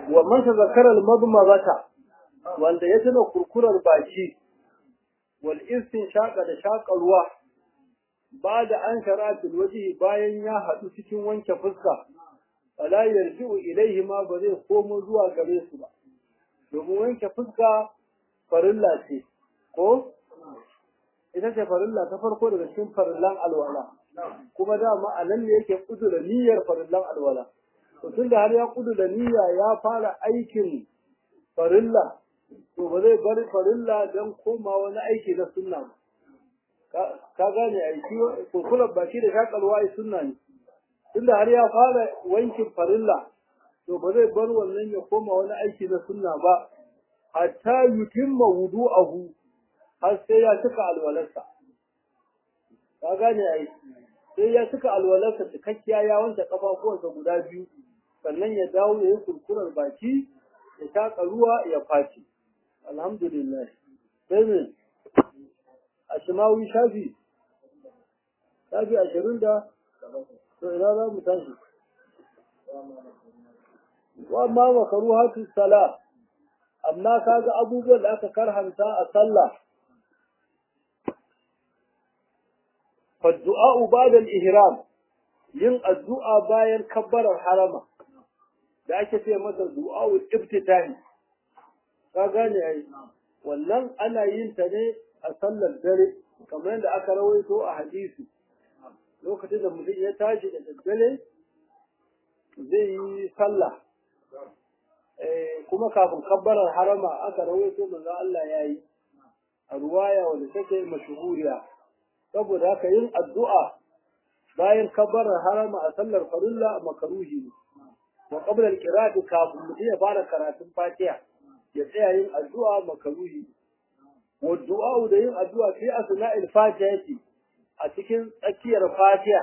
wa man tazakkara al-madmadata wanda ya tuna kurkurar baki wal shaƙa da shaƙa ruwa ba da an sharatul waji bayan ya haɗu cikin wanke fuska fala yarji'u ilaihi ma ba zai komo zuwa gare su ba domin wanke fuska farilla ce ko ita ce farilla ta farko daga cikin farillan alwala kuma dama a nan ne yake kudura niyyar farillan alwala to tunda har ya kudura niyya ya fara aikin farilla to ba zai bari farilla don koma wani aiki na sunna ba ka gane aiki kurkurar baki da shakarwa ai sunna ne tunda har ya fara wankin farilla to ba zai bar wannan ya koma wani aiki na sunna ba hatta yutimma wudu'ahu har sai ya cika alwalarsa ka gane ai sai ya cika alwalarsa cikakkiya ya wanke kafafuwansa guda biyu sannan ya dawo ya yi kurkurar baki ya shaƙa ruwa ya faci alhamdulillah sai ne a shimawi shafi shafi ashirin da to ina za mu tashi wa ma makaru hatu sala amma kaga abubuwan da aka karhanta a sallah فالدعاء بعد الإهرام yin addu'a bayan kabbarar harama da ake ce masa du'a'ul ibtitahi ka gane ai wannan ana yin ta ne a sallar dare kamar yadda aka rawaito a hadisi lokacin da mutum ya tashi da daddare zai yi sallah kuma kafin kabbarar harama aka rawaito manzo Allah ya yi a ruwaya wanda take mashhuriya saboda haka yin addu'a bayan kabbarar harama a sallar farilla makaruhi ne wa qabla al-qira'ati kafin mutum ya fara karatun Fatiha ya tsaya yin addu'a makaruhi wa du'a da yin addu'a fi asna'il Fatihati a cikin tsakiyar Fatiha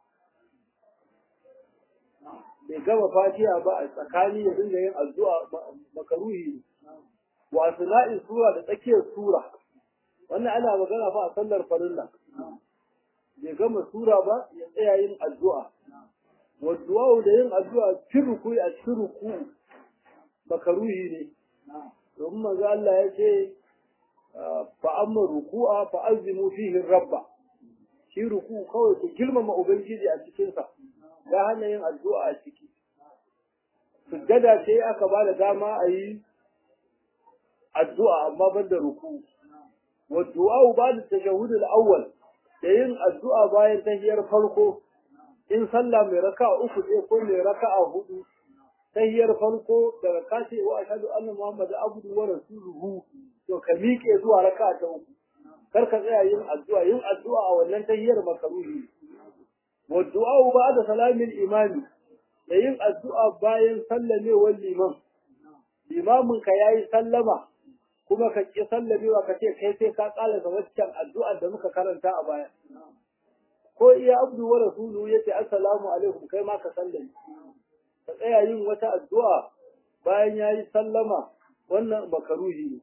bai gama Fatiha ba a tsakani ya dinga yin addu'a makaruhi ne wa asna'il sura da tsakiyar sura wannan ana magana fa a sallar farilla bai gama sura ba ya tsaya yin addu'a wa du'a da yin addu'a cikin ruku a cikin ruku makaruhi ne domin manzo Allah ya ce fa amma ruku'a fa azimu fihi rabba shi ruku kawai ku girmama ubangiji a cikin sa ya hana yin addu'a a ciki sujjada ce aka ba da dama a yi addu'a amma ban da ruku wa du'a ba da tashahhud al-awwal da yin addu'a bayan tahiyar farko in sallah mai raka'a uku ce ko mai raka'a hudu tahiyar farko da raka ce wa ashhadu anna muhammadu abdu wa rasuluhu to ka miƙe zuwa raka'a ta uku kar ka tsaya yin addu'a yin addu'a a wannan tahiyar makaruhi wa du'a ba'da salamin imami da yin addu'a bayan sallamewar liman limamin ka yayi sallama kuma ka ƙi sallamewa ka ce kai sai ka ƙalasa waccan addu'ar da muka karanta a baya. Ko iya abdu wa rasulu ya ce assalamu alaikum kai ma ka sallame. Ka tsaya yin wata addu'a bayan ya yi sallama wannan makaruhi ne.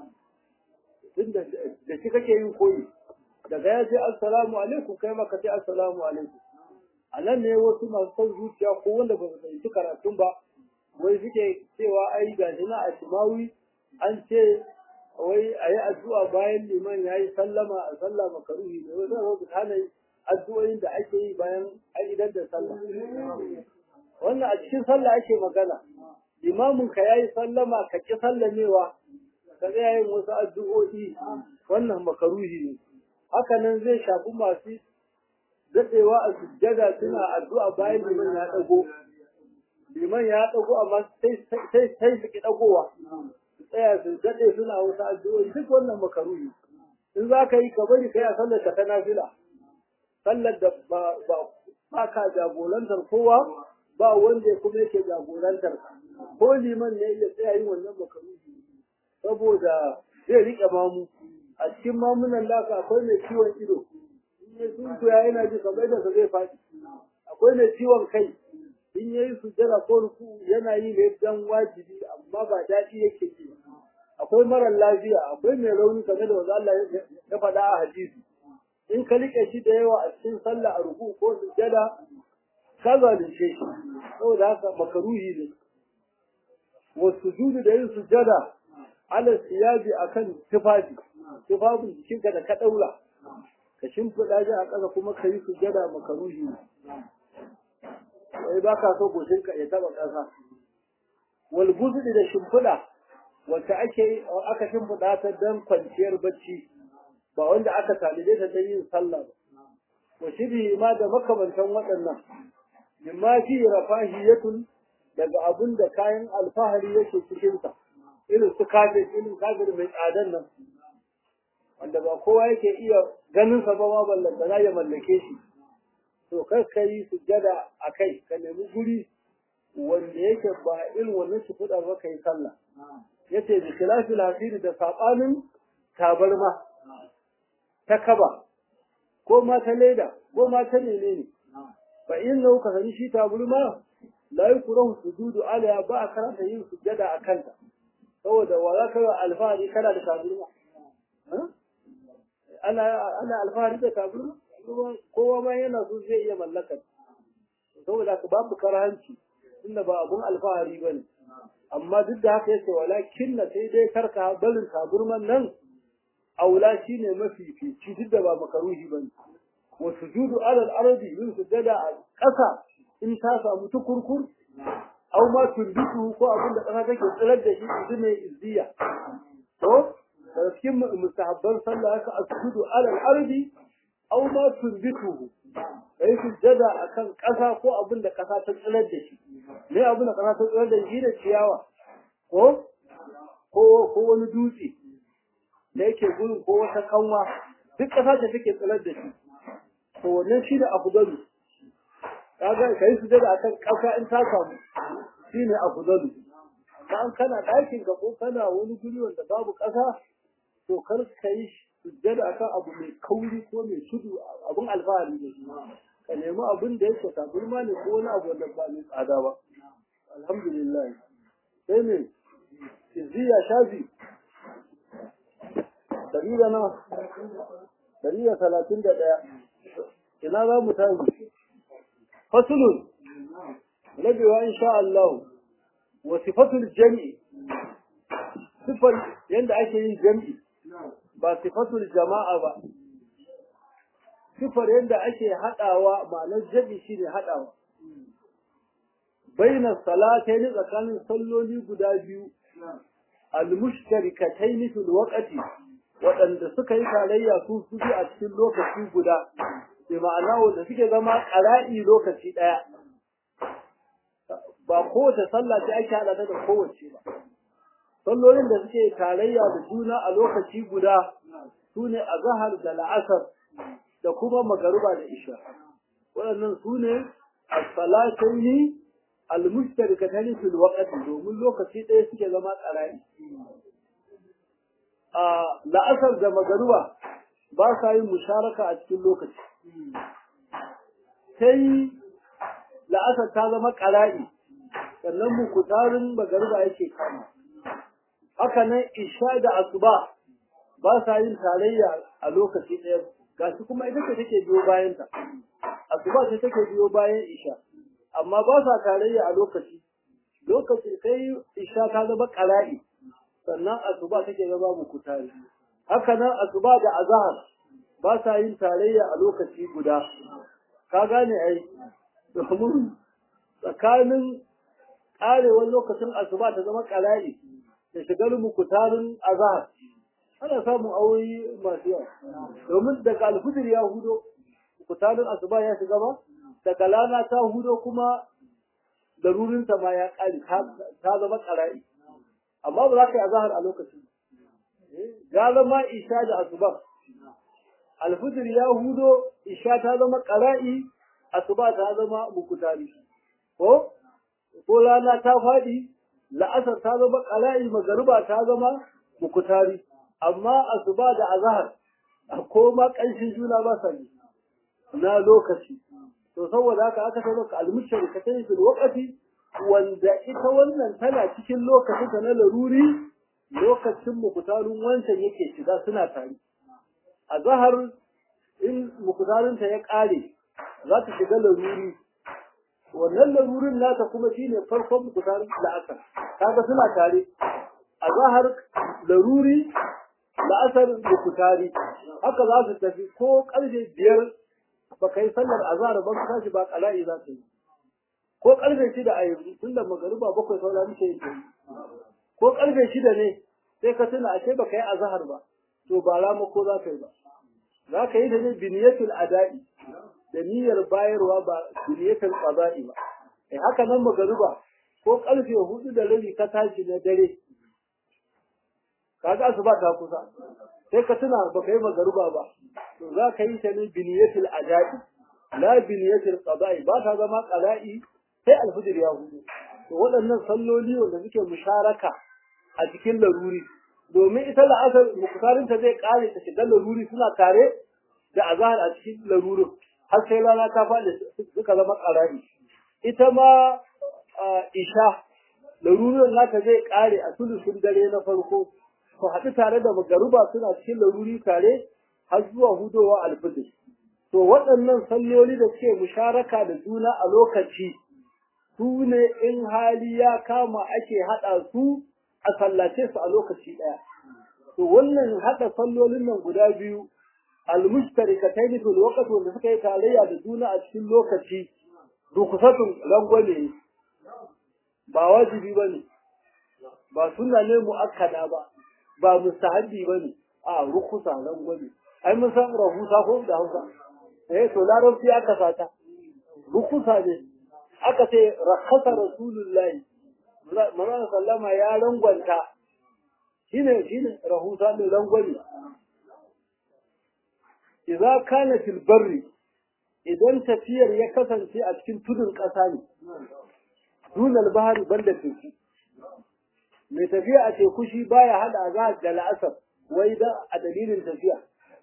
Tun da shi kake yin koyi. Daga ya ce assalamu alaikum kai ma ka ce assalamu alaikum. A nan ne wasu masu son zuciya ko wanda ba su fahimci karatun ba, wai suke cewa ai ga shi na a shimawi an ce wai a yi addu'a bayan liman ya yi sallama a sallah makaruhi da wani zai hana addu'o'in da ake yi bayan an idar da sallah. Wannan a cikin sallah ake magana, limamin ka ya yi sallama ka ƙi sallamewa, ka tsaya yin wasu addu'o'i wannan makaruhi ne. Haka nan zai shafi masu daɗewa a sujjada suna addu'a bayan liman ya ɗago. Liman ya ɗago amma sai su ki ɗagowa. tsaya su daɗe suna wasu addu'o'i duk wannan makaruhi in za ka yi ka bari kai a sallar ka ta nafila sallar da ba ba ka jagorantar kowa ba wanda kuma yake jagorantar ko liman ne ya tsaya yin wannan makaruhi saboda zai riƙe mamu a cikin mamunan laka akwai mai ciwon ido in ya sunkuya yana ji kamar da zai faɗi akwai mai ciwon kai in ya yi sujjada ko ruku yana yi ne dan wajibi amma ba daɗi yake ji akwai marar lafiya akwai mai rauni kamar da wanda Allah ya faɗa a hadisi in ka rike shi da yawa a cikin sallah a ruku ko sujjada ka zalunce shi saboda haka makaruhi ne wasu judu da yin sujada ala siyabi akan tufafi tufafin jikinka da ka daura ka shimfiɗa shi a ƙasa kuma ka yi sujada makaruhi ne wai ba ka so goshinka ya taɓa ƙasa wal guzudi da shimfiɗa wacce ake aka shimfiɗa ta don kwanciyar bacci ba wanda aka talide ta don yin sallah ba wa shiri ma da makamantan waɗannan mimma fi rafahiyatun daga abun da kayan alfahari yake cikinsa irin su kafir irin kafir mai tsadan nan wanda ba kowa yake iya ganin sa ba ma ballanta ya mallake shi to kar ka yi sujjada a kai ka nemi guri wanda yake ba irin wannan shi kuɗa ba ka yi sallah yace bi khilafil hasiri da sabanin tabarma ta kaba ko ma ta leda ko ma ta menene fa innahu ka sani shi tabarma la yukrahu sujudu alaiha ba a karanta yin sujjada a kanta saboda wa za ka yi alfahari kana da tabarma ana ana alfahari da tabarma kowa ma yana so zai iya mallakar saboda ka babu karhanci tunda ba abun alfahari bane amma duk da haka yace walakin na sai dai karka barin taburman nan aula shine mafi fici duk da ba makaruhi bane wa sujudu ala al-ardi yin sujada a ƙasa in ta samu tukurkur aw ma tunbitu ko abin da ƙasa take tsirar da shi idan ne izziya to da cikin mustahabban sallah haka asjudu ala al-ardi aw ma tunbitu kai sujada akan ƙasa ko abin da ƙasa ta tsirar da shi me abin da ƙasa ta tsirar da shi da ciyawa ko ko ko wani dutse da yake gurin ko wata kanwa duk ƙasa ce take tsirar da shi to wannan shi da afdalu kaga kai su da akan ƙasa in ta samu shine afdalu dan kana ɗakin ka ko kana wani guri wanda babu ƙasa to kar ka yi sujjada akan abu mai kauri ko mai tudu abun alfahari da shi ka nemi abin da yake taburma ne ko wani abu wanda ba mai tsada ba alhamdulillah sai ne izziya shafi dari da nawa dari da talatin da ɗaya ina za mu tashi fasulun rabewa insha Allah wa sifatul jami'i sifar yadda ake yin jami'i ba sifatul jama'a ba sifar yadda ake haɗawa ma'anar jami'i shine haɗawa baina salatayn tsakanin salloli guda biyu al-mushtarikatayn fil waqti waɗanda suka yi tarayya su su a cikin lokaci guda bi ma'ana wanda suke zama ƙara'i lokaci ɗaya ba kowace sallah ce ake haɗa ta da kowace ba sallolin da suke tarayya da juna a lokaci guda su ne a zahar da la'asar da kuma magaruba da isha waɗannan su ne a salataini al-mushtarikatani fil waqti domin lokaci ɗaya suke zama ƙara'i a la'asar da magaruba ba sa yin musharaka a cikin lokaci sai la'asar ta zama ƙara'i sannan mukutarin magariba yake kama haka nan isha da asuba ba sa yin tarayya a lokaci ɗaya gashi kuma ita ce take biyo bayan ta asuba ce take biyo bayan isha amma ba sa tarayya a lokaci lokaci sai isha ta zama ƙara'i sannan asuba take zama mukutari haka nan asuba da azhar ba sa yin tarayya a lokaci guda ka gane ai domin tsakanin ƙarewar lokacin asuba ta zama ƙara'i da shigar mukutarin azhar ana samun aure masu yawa domin daga alfijir ya hudo mukutarin asuba ya shiga ba daga lana ta hudo kuma darurinta ma ya ƙare ta zama ƙara'i amma ba za ka yi azhar a lokacin gara ma isha da asuba alfijir ya hudo isha ta zama ƙara'i asuba ta zama mukutari ko ko rana ta faɗi la'asar ta zama ƙala'i magariba ta zama mukutari amma asuba da azhar ko ma ƙanshin juna ba sa ne na lokaci to saboda haka aka sai maka almushari ka tayi fil waqti wanda ita wannan tana cikin lokacin ta na laruri lokacin mukutarin wancan yake shiga suna tare azhar in mukutarin ta ya ƙare za ta shiga laruri wannan larurin nata kuma shine farkon mukutarin la'asar kaga suna tare a zahar laruri la'asar mukutari haka za su tafi ko karfe biyar ba kai sallar azhar ba ka tashi ba kala'i za ta yi ko karfe shida a yanzu tunda magariba bakwai saura muke yi ko karfe shida ne sai ka tuna ashe baka yi azhar ba to ba rama ko za ka yi ba za ka yi da ne biniyatul ada'i da niyyar bayarwa ba biniyatul qada'i ba eh haka nan magariba ko karfe hudu da rabi ka tashi na dare kaga asuba ta kusa sai ka tuna baka yi magariba ba to za ka yi ta ne biniyatul ada'i la biniyatul qada'i ba ta zama qada'i sai alfijir ya hudu to waɗannan salloli wanda suke musharaka a cikin laruri domin ita la'asar mukutarinta zai kare ta shiga laruri suna tare da azahar a cikin larurin har sai rana ta faɗi suka zama ƙarari ita ma isha larurin nata zai kare a sulusun dare na farko su haɗu tare da magaruba suna cikin laruri tare har zuwa hudowa alfijir to waɗannan salloli da suke musharaka da juna a lokaci su ne in hali ya kama ake haɗa su a sallace su a lokaci ɗaya. To wannan haɗa sallolin nan guda biyu almustarikataini fil waqt wanda suka yi tarayya da juna a cikin lokaci rukusatun rangwame ba wajibi bane ba sunna ne muakkada ba ba mustahabbi bane a rukusa rangwame ai mun san rahusa ko da Hausa eh to larabci aka sata rukusa ne aka ce rakhasa rasulullahi manzon sallama ya rangwanta shine shine rahusa ne rangwani idza kana fil barri idan tafiyar ya kasance a cikin tudun ƙasa ne dunal bahari banda teku mai tafiya a teku shi baya hada azhar da la'asar wai da a dalilin tafiya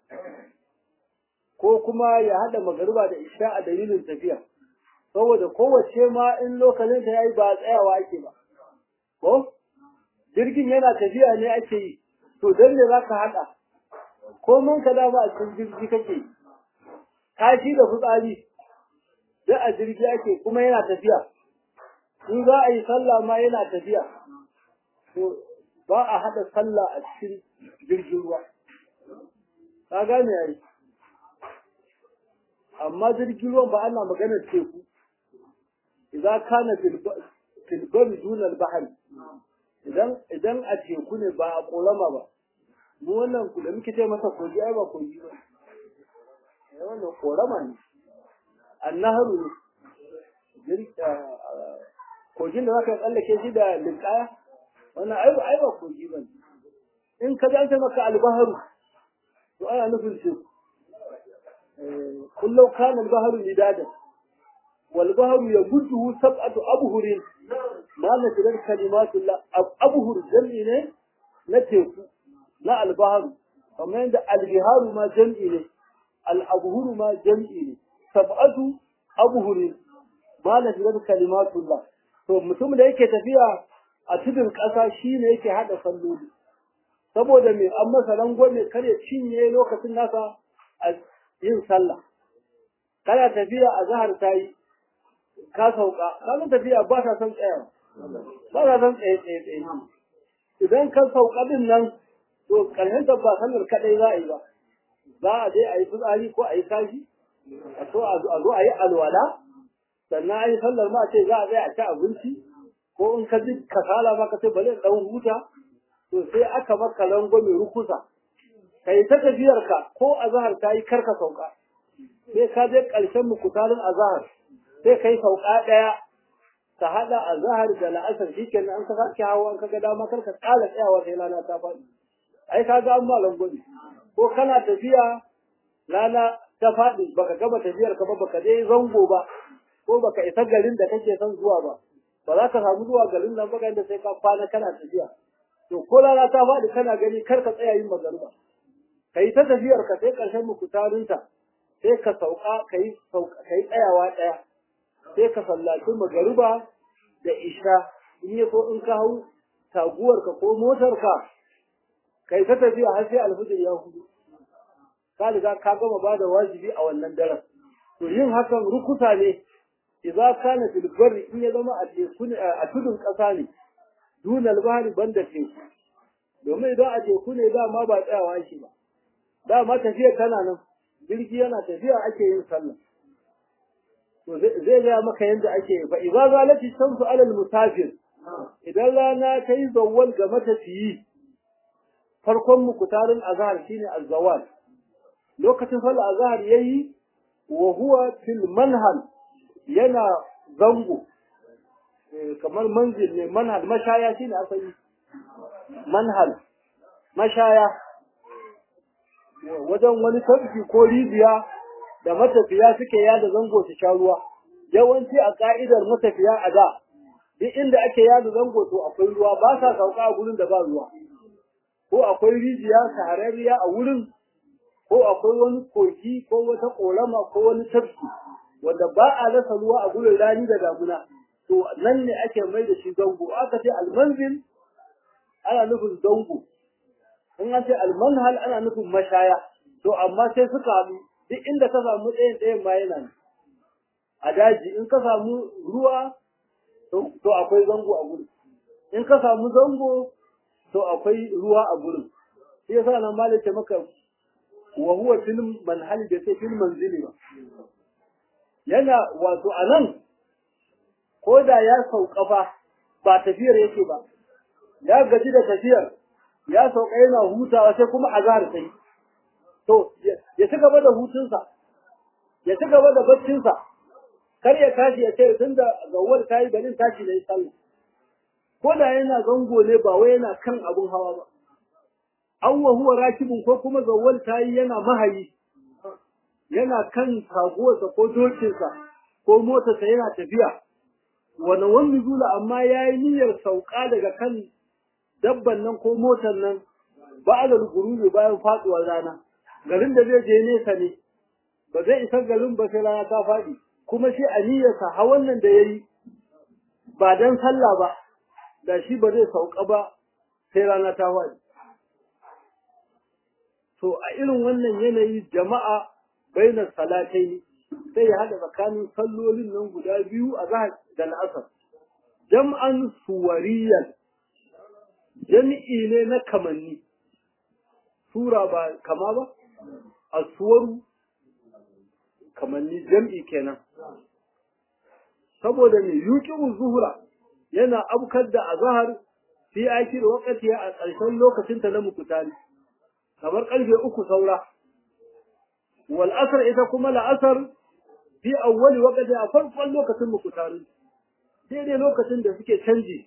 ko kuma ya hada magariba da isha a dalilin tafiya saboda kowace ma in lokacin ta yayi ba tsayawa ake ba ko jirgin yana tafiya ne ake yi to dan ne zaka hada ko man ka da ba a cikin jirgi kake kashi da fitsari da a jirgi ake kuma yana tafiya in za a yi sallah ma yana tafiya to ba a hada sallah a cikin jirgin ruwa ka gane yayi amma jirgin ruwan ba ana maganar teku idan kana fil bari duna al idan idan a teku ne ba a korama ba mu wannan ku da muke ce masa kogi ai ba kogi ba eh wannan korama ne annaharu ne kogin da zaka tsallake shi da linkaya wannan ai ba ai ba kogi ba in ka zanta maka albaharu to ana nufin teku kullu kana albaharu midada wal bahru yabuddu sab'atu abhurin ma na tirar kalimatullah abhur jam'i ne na teku na albaharu kamar yadda albiharu ma jam'i ne al-abhuru ma jam'i ne sab'atu abhurin ma na tirar kalimatullah to mutum da yake tafiya a tudun ƙasa shi ne yake haɗa salloli saboda mai an masa rangwame kar ya cinye lokacin nasa a yin sallah kana tafiya a zahar ta yi ka sauka kana tafiya ba ta son tsayawa ba ta son tsaye tsaye tsaye idan ka sauka din nan to karshen ta ba sallar kadai za a yi ba za a je a yi fitsari ko a yi kashi a so a zo a yi alwala sannan a yi sallar ma ce za a tsaya a ci abinci ko in ka ji kasala ma ka ce bari in dan huta to sai aka maka rangwame rukusa ka yi ta tafiyarka ko azahar ta yi karka sauka sai ka je ƙarshen mukutarin azahar sai ka yi sauka ɗaya ka haɗa azahar da la'asar shi kenan an ka sake hawa an ka ga dama kar ka ƙara tsayawa sai rana ta faɗi ai ka ga an ma rangwame ko kana tafiya rana ta faɗi baka gama tafiyar ka ba baka je zango ba ko baka isa garin da kake son zuwa ba ba za ka samu zuwa garin nan ba da sai ka kwana kana tafiya to ko rana ta faɗi kana gani kar ka tsaya yin magariba ka yi ta tafiyar ka sai ƙarshen mukutarinta sai ka sauka ka yi tsayawa ɗaya sai ka sallaci magariba da isha in yi so in ka hau taguwarka ko motarka ka yi ta tafiya har sai alfijir ya hudu ka riga ka gama ba da wajibi a wannan daren to yin hakan rukuta ne idza kana fil barri in ya zama a teku ne a tudun kasa ne dunal bahri banda teku domin idan a teku ne dama ba tsayawa shi ba dama tafiya tana nan jirgi yana tafiya ake yin sallah to zai ga maka yadda ake yi fa idza zalati shamsu ala al musafir idan rana ta yi zawwal ga matafiyi farkon mukutarin azhar shine az-zawal lokacin sallar azhar yayi wa huwa fil manhal yana zango kamar manzil ne manhal mashaya shine asali manhal mashaya wajen wani tafki ko rijiya da matafiya suke yada zango su sha ruwa yawanci a ka'idar matafiya a da duk inda ake yada zango to akwai ruwa ba sa sauka a gurin da ba ruwa ko akwai rijiya shahararriya a wurin ko akwai wani kogi ko wata ƙorama ko wani tafki wanda ba a rasa ruwa a gurin rani da damuna to nan ne ake mai da shi zango aka ce almanzil ana nufin zango in an ce almanhal ana nufin mashaya to amma sai suka haɗu duk inda ka samu ɗayan ɗayan ma yana ne a daji in ka samu ruwa to akwai zango a gurin in ka samu zango to akwai ruwa a gurin shi yasa nan malaka maka wa huwa fil manhal da sai fil manzili ba yana wato anan ko da ya sauka fa ba tafiyar yake ba ya gaji da tafiyar ya sauka yana hutawa sai kuma azhar sai to ya ci gaba da hutunsa ya ci gaba da baccinsa kar ya tashi ya ce tunda gawar ta yi garin tashi da yi sallah ko da yana zango ne ba wai yana kan abun hawa ba an wa huwa rakibun ko kuma gawar ta yi yana mahayi yana kan taguwarsa ko dokinsa ko motarsa yana tafiya wani wani zula amma ya yi niyyar sauka daga kan dabban nan ko motar nan ba a gururi bayan faduwar rana garin da zai je nesa ne ba zai isa garin ba sai rana ta faɗi kuma shi a niyyarsa hawan nan da ya yi ba don sallah ba da shi ba zai sauka ba sai rana ta faɗi to a irin wannan yanayi jama'a bainar salatai ne sai ya haɗa tsakanin sallolin nan guda biyu a zahar da la'asar jam'an suwariyan jami'i ne na kamanni sura ba kama ba a suwaru kamanni jam'i kenan saboda ne yuki zuhura yana abkar da azhar fi akir waqti a ƙarshen lokacin ta na mukutari kamar ƙarfe uku saura wal asr ita kuma la asr fi awwali waqti a farkon lokacin mukutari daidai lokacin da suke canji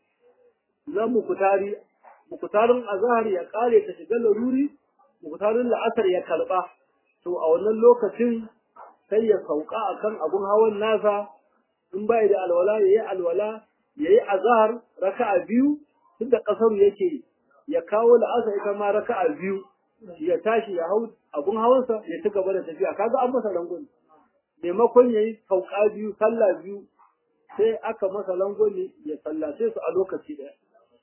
na mukutari mukutarin azhar ya kare ta shiga laruri mukutarin la'asar ya karba to a wannan lokacin sai ya sauka akan abun hawan nasa in bai da alwala yayi alwala yayi azhar raka'a biyu tunda kasar yake ya kawo la'asar ita ma raka'a biyu ya tashi ya hau abun hawansa ya ci gaba da tafiya kaga an masa langon maimakon yayi sauka biyu sallah biyu sai aka masa langoni ya sallace su a lokaci daya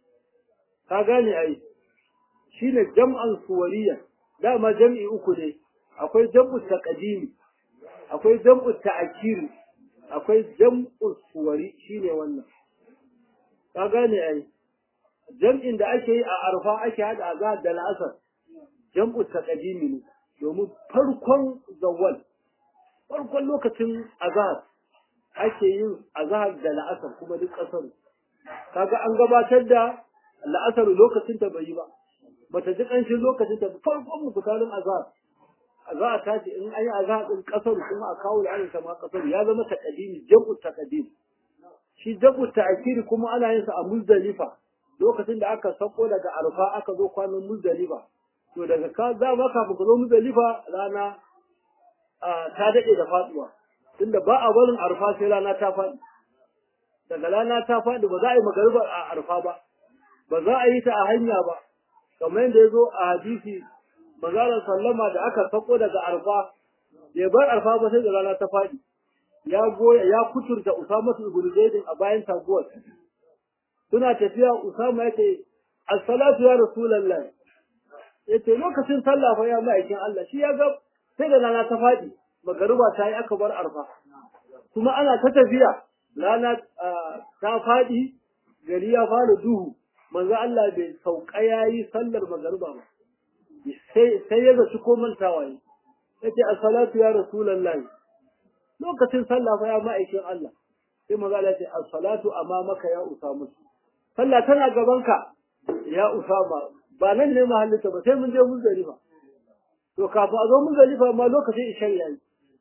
ka gane ai shine jam'an suwariya dama jam'i uku ne akwai jam'u taqdimi akwai jam'u ta'khiri akwai jam'u suwari shine wannan ka gane ai jam'in da ake yi a arfa ake hada azhar da al'asar jam'u taqdimi ne domin farkon zawwal farkon lokacin azhar ake yin azhar da la'asar kuma duk kasar kaga an gabatar da la'asar lokacin ta bai yi ba bata ji kanshin lokacin ta farkon mu bukalin azhar za a tashi in an yi azhar din kasar kuma a kawo la'asar ta ma kasar ya zama taqdimi jabu taqdim shi jabu ta'khiri kuma ana yin sa a muzdalifa lokacin da aka sako daga arfa aka zo kwanan muzdalifa to daga ka za ma kafin ka zo muzdalifa rana ta dade da faduwa tunda ba a barin arfa sai rana ta faɗi daga rana ta faɗi ba za a yi magariba a arfa ba ba za a yi ta a hanya ba kamar yadda ya zo a hadisi manzalar sallama da aka sako daga arfa bai bar arfa ba sai da rana ta faɗi ya goya ya kuturta usama ibn zaid a bayan taguwar suna tafiya usama yace as-salatu ya rasulullah yace lokacin sallah fa ya ma'aikin Allah shi ya ga sai da rana ta faɗi magariba ta yi aka bar arfa kuma ana ta tafiya rana ta faɗi gari ya fara duhu manzo Allah bai sauka yayi sallar magariba ba sai sai ya zaci ko mantawa yi yace as-salatu ya rasulullahi lokacin sallah fa ya ma'aikin Allah sai manzo Allah ya ce as-salatu amamaka ya usama sallah tana gabanka ya usama ba nan ne mahallinta ba sai mun je muzdalifa to kafin a zo muzdalifa ma lokacin ishan yayi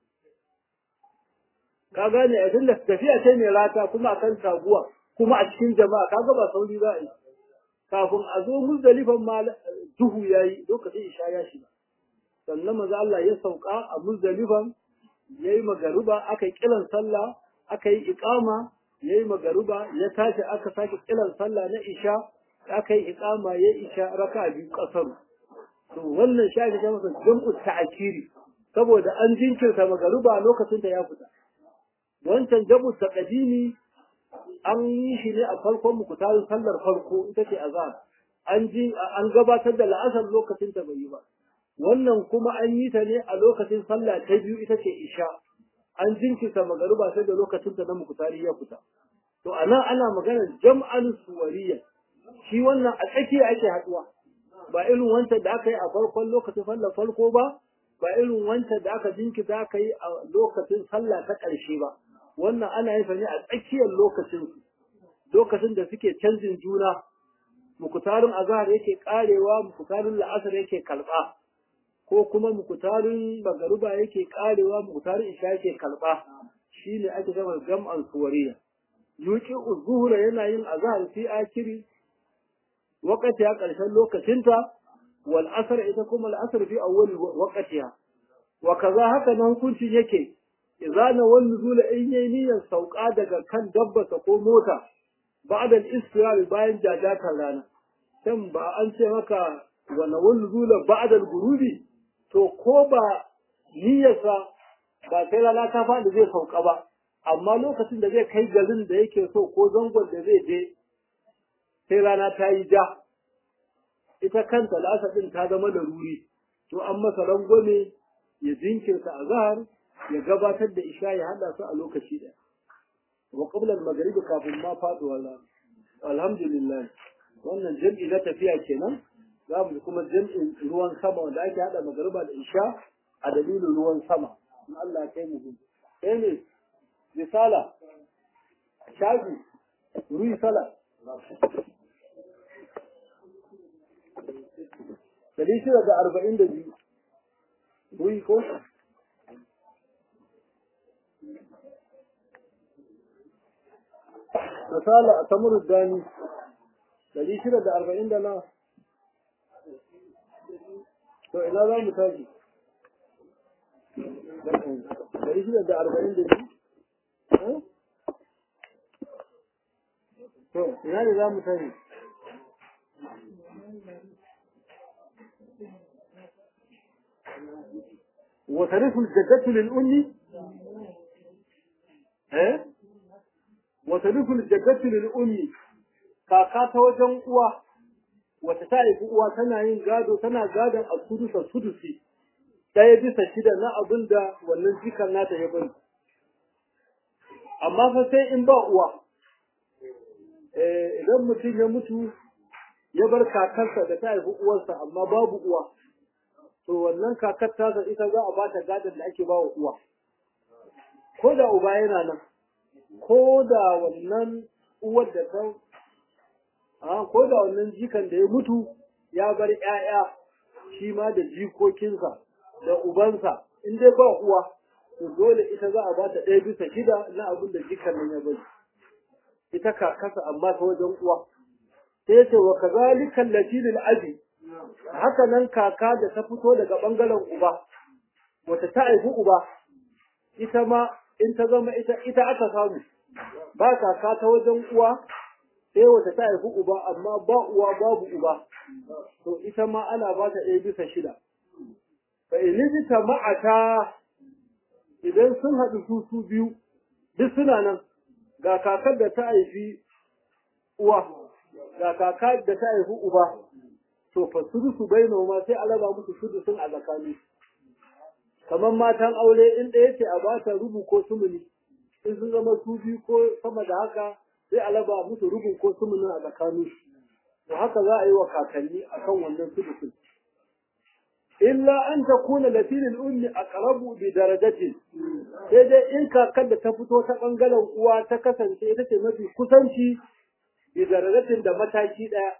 ka gane a tunda tafiya ce mai rata kuma akan taguwa kuma a cikin jama'a kaga ba sauri za a yi kafin a zo muzdalifan ma duhu yayi lokacin isha ya shiga sannan manzo Allah ya sauka a muzdalifan yayi magariba aka yi kiran sallah aka yi iqama yayi magariba ya tashi aka sake kiran sallah na isha aka yi iqama ya isha raka biyu kasaru to wannan shi ake masa jam'u ta'kiri saboda an jinkirta magariba lokacin da ya fita wancan jam'u taqdimi an yi shi ne a farkon mukutarin sallar farko ita ce azhar an ji an gabatar da la'asar lokacin ta bai yi ba wannan kuma an yi ta ne a lokacin sallah ta biyu ita ce isha an jinkirta magariba sai da lokacin ta na mukutari ya fita to anan ana magana jam'an suwariya shi wannan a tsakiya ake haduwa ba irin wancan da aka yi a farkon lokacin sallar farko ba ba irin wancan da aka jinkirta aka yi a lokacin sallah ta ƙarshe ba wannan ana yin ne a tsakiyar lokacin su lokacin da suke canjin juna mukutarin azhar yake karewa mukutarin la'asar yake kalba ko kuma mukutarin magaruba yake karewa mukutarin isha yake kalba shine ake cewa jam'an suwariya yuki zuhura yana yin azhar fi akiri wakati a ƙarshen lokacinta wal asr ita kuma al asr fi awwal waqtiha wa kaza haka nan hukuncin yake idza na wal nuzula in yayi niyyar sauka daga kan dabbasa ko mota ba'da al bayan jajatar rana can ba an ce maka wa na wal nuzula ba'da al-ghurubi to ko ba niyyarsa ba sai rana ta faɗi zai sauka ba amma lokacin da zai kai garin da yake so ko zangon da zai je sai rana ta yi ja ita kanta la'asar ɗin ta zama da ruri to an masa rangwame ya jinkirta a zahar ya gabatar da isha ya haɗa su a lokaci ɗaya wa qabla al-maghrib kafin ma faduwa rana alhamdulillah wannan jam'i na tafiya kenan za mu kuma jam'in ruwan sama wanda ake haɗa magariba da isha a dalilin ruwan sama in Allah ya kai mu gudu sai ne risala shafi ruyi sala Dari shida da arba'in da biyu. Ruyi ko? Misala a tamuru dani. Dari shida da arba'in da na. To ina za mu tashi? Dari shida da arba'in da biyu? To ina ne za mu tashi? وترث الجدة للأم eh وترث الجدة للأم kaka ta wajen uwa wata ta haifi uwa tana yin gado tana gadon a sudusa sudusi ɗaya bisa shida na abin da wannan jikan nata ya bari amma fa sai in ba uwa idan mutum ya mutu ya bar kakarsa da ta haifi uwarsa amma babu uwa to wannan kakar tasa ita za a bata gadon da ake bawa uwa ko da uba yana nan ko da wannan uwar da ta a ko da wannan jikan da ya mutu ya bar ƴaƴa shi ma da jikokinsa da ubansa in dai ba uwa to dole ita za a bata ɗaya bisa shida na abin da jikan nan ya bari ita kakarsa amma ta wajen uwa sai ce wa kazalika allati lil abi haka nan kaka da ta fito daga bangaren uba wata ta haifi uba ita ma in ta zama ita ita aka samu ba kaka ta wajen uwa sai wata ta haifi uba amma ba uwa babu uba to ita ma ana ba ta ɗaya bisa shida fa ilibita ma'ata idan sun haɗu su su biyu duk suna nan ga kakar da ta haifi uwa ga kaka da ta haifi uba to fa sudusu bainahu ma sai a raba musu sudusun a tsakani kamar matan aure in ɗaya ce a ba ta rubu ko sumuni in sun zama su biyu ko sama da haka sai a raba musu rubin ko sumunin a tsakanin to haka za a yi wa kakanni akan wannan sudusin illa an ta kuna latilin ummi aqrabu bi darajatin sai dai in kakar da ta fito ta bangaren uwa ta kasance ita ce mafi kusanci bi darajatin da mataki daya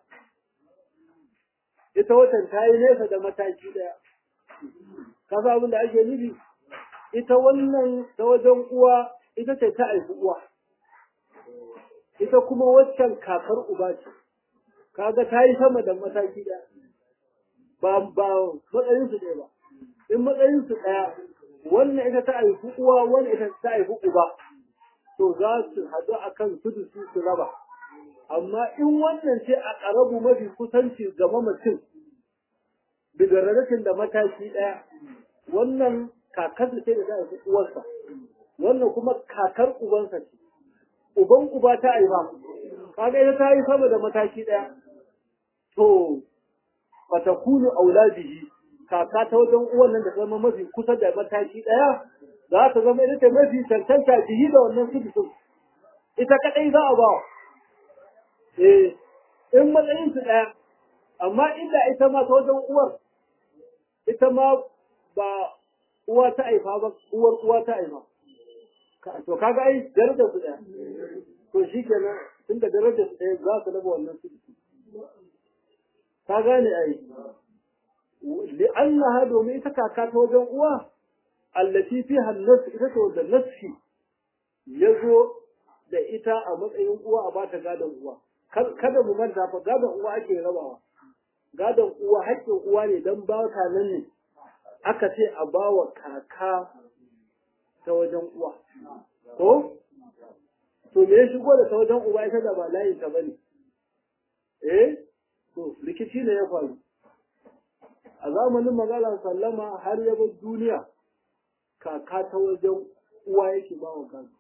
ita watan ta yi nesa da mataki daya ka sa abin da ake nufi ita wannan ta wajen uwa ita ce ta haifi uwa ita kuma waccan kakar uba ce kaga ta yi sama da mataki daya ba ba matsayin su ɗaya ba in matsayin su ɗaya wannan ita ta haifi uwa wannan ita ta haifi uba to za su haɗu akan su su su raba amma in wannan ce a ƙarabu mafi kusanci ga mamacin bigararrakin da mataki ɗaya wannan kakar ce da ta haifi uwarsa wannan kuma kakar ubansa ce uban uba ta haifa kaga ita ta yi sama da mataki ɗaya to fatakunu auladihi kaka ta wajen uwan nan da zama mafi kusa da mataki ɗaya za ta zama ita ce mafi cancanta bihi da wannan sudusun ita kaɗai za a ba eh in matsayin su ɗaya amma inda ita ma ta wajen uwar ita ma ba uwa ta haifa ba uwar uwa ta haifa to kaga ai darajar su ɗaya to shikenan tunda darajar su ɗaya za su raba wannan sudusun ka gane ai li'annaha domin ita kaka ta wajen uwa allati fiha an-nas ita ce wajen nafsi yazo da ita a matsayin uwa a bata gadon uwa kada mu manta fa gadon uwa ake rabawa gadon uwa haƙƙin uwa ne dan ba ta nan ne aka ce a bawa kaka ta wajen uwa ko to me ya shigo da ta wajen uwa ita da ba layin ta bane eh to rikici ne ya faru a zamanin magana sallama har ya bar duniya kaka ta wajen uwa yake ba wa gado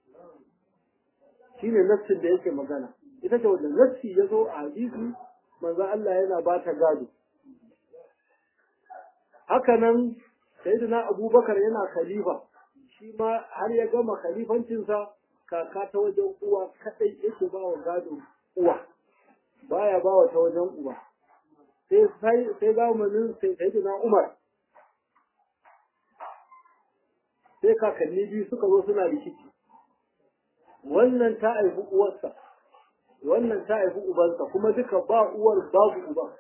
shine nassin da yake magana ita ce wanda nassi ya zo a hadisi manzo Allah yana ba ta gado haka nan sayyidina abubakar yana khalifa shi ma har ya gama khalifancinsa kaka ta wajen uwa kadai yake ba wa gado uwa baya ba wa ta wajen uba sai sai sai zamanin sai sayyidina Umar sai kakanni biyu suka zo suna rikici wannan ta haifi uwarsa wannan ta haifi ubansa kuma duka ba uwar babu uba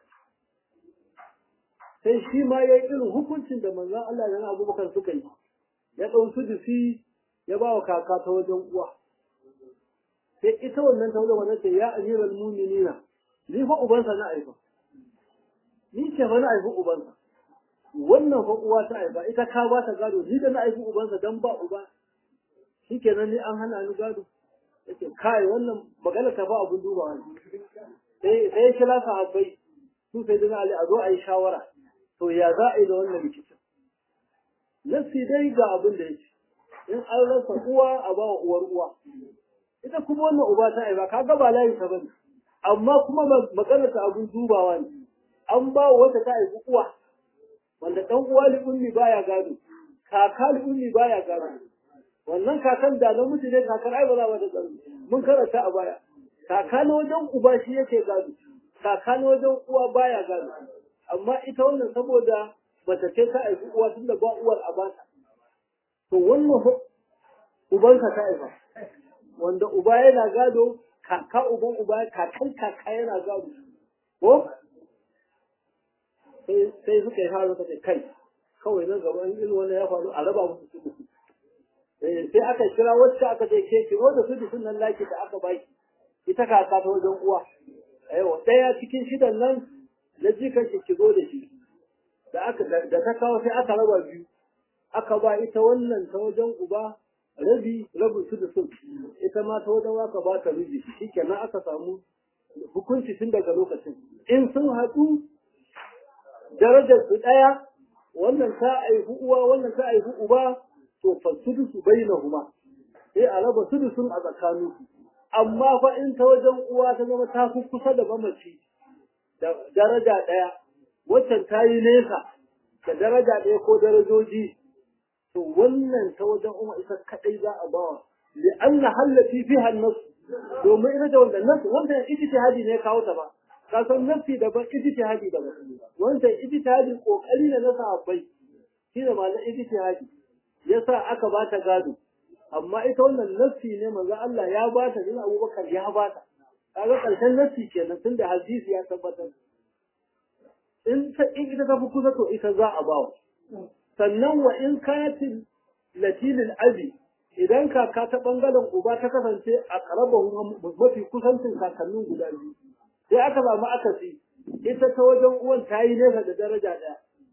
sai shi ma ya yi irin hukuncin da manzon Allah da Abubakar suka yi ya ɗau su jisi ya ba wa kaka ta wajen uwa sai ita wannan ta wajen wannan ce ya amiral mu'minina ni fa ubansa na aifa ni ce fa na aifi ubansa wannan fa uwa ta aifa ita ka ba ta gado ni da na aifi ubansa dan ba uba shikenan ni an hana ni gado yake kai wannan magana ta fa abun dubawa ne sai sai kila sahabbai su sai dina ali a zo a yi shawara to ya za a yi da wannan rikicin nasi dai ga abin da yake in an rasa uwa a ba wa uwar uwa ita kuma wannan uba ta aifa kaga ba layin ta bane amma kuma maganar ta abun dubawa ne an ba wata ta haifi uwa wanda dan uwa li'ummi baya gado kaka li'ummi baya gado wannan kakan da na mutu ne kakar ai ba za ta gado mun karanta a baya kaka na wajen uba shi yake gado kaka na wajen uwa baya gado amma ita wannan saboda bata ce ta haifi uwa tunda ba uwar a bata to wannan ubanka ta haifa wanda uba yana gado kaka uban uba kakan kaka yana gado ko sai suka yi fara suka kai kawai nan gaba in irin wannan ya faru a raba musu su sai aka kira wacce aka ce ke kiro da su sun nan laki da aka baki ita kaka ta wajen uwa aiwa ɗaya cikin shidan nan na jikan ki kizo da shi da aka da ta kawo sai aka raba biyu aka ba ita wannan ta wajen uba rabi rabin su da sun ita ma ta wajen waka ba ta rubi shikenan aka samu hukunci tun daga lokacin in sun haɗu darajar su ɗaya wannan ta aihu uwa wannan ta aihu uba to fa sudusu bainahuma sai a raba sudusun a tsakanin su amma fa in ta wajen uwa ta zama ta fi kusa da mamaci da daraja ɗaya waccan ta yi nesa da daraja ɗaya ko darajoji to wannan ta wajen umma ita kaɗai za a bawa li anna hallati fiha an-nas domin ita da wannan nas wanda ijtihadi ne kawo ta ba ka san nafsi daban ijtihadi daban wanda ijtihadi kokari ne na sahabbai shi da malan ijtihadi yasa aka ba ta gado amma ita wannan nafsi ne manzo Allah ya ba ta din Abubakar ya ba ta kaga karshen nafsi kenan tunda hadisi ya tabbatar in ta in ita ta fi kusa to ita za a bawa sannan wa in kayatin latilil abi idan kaka ta bangaren uba ta kasance a karabar mafi kusancin kakannin guda biyu sai aka samu akasi ita ta wajen uwan ta yi nesa da daraja ɗaya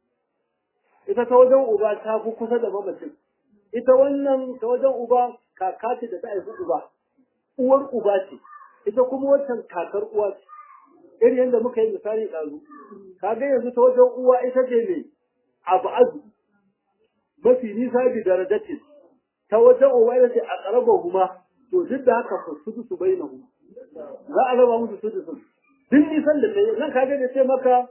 ita ta wajen uba ta fi kusa da mamacin ita wannan ta wajen uba kaka ce da ta haifi uba uwar uba ce ita kuma wancan kakar uwa ce irin yadda muka yi misali ɗazu kaga yanzu ta wajen uwa ita ce ne abu azu mafi nisa bi darajatin ta wajen uwa ita ce a ƙarabar huma to duk da haka su su bai na huma za a raba musu su su duk nisan da tsaye nan kaga da ce maka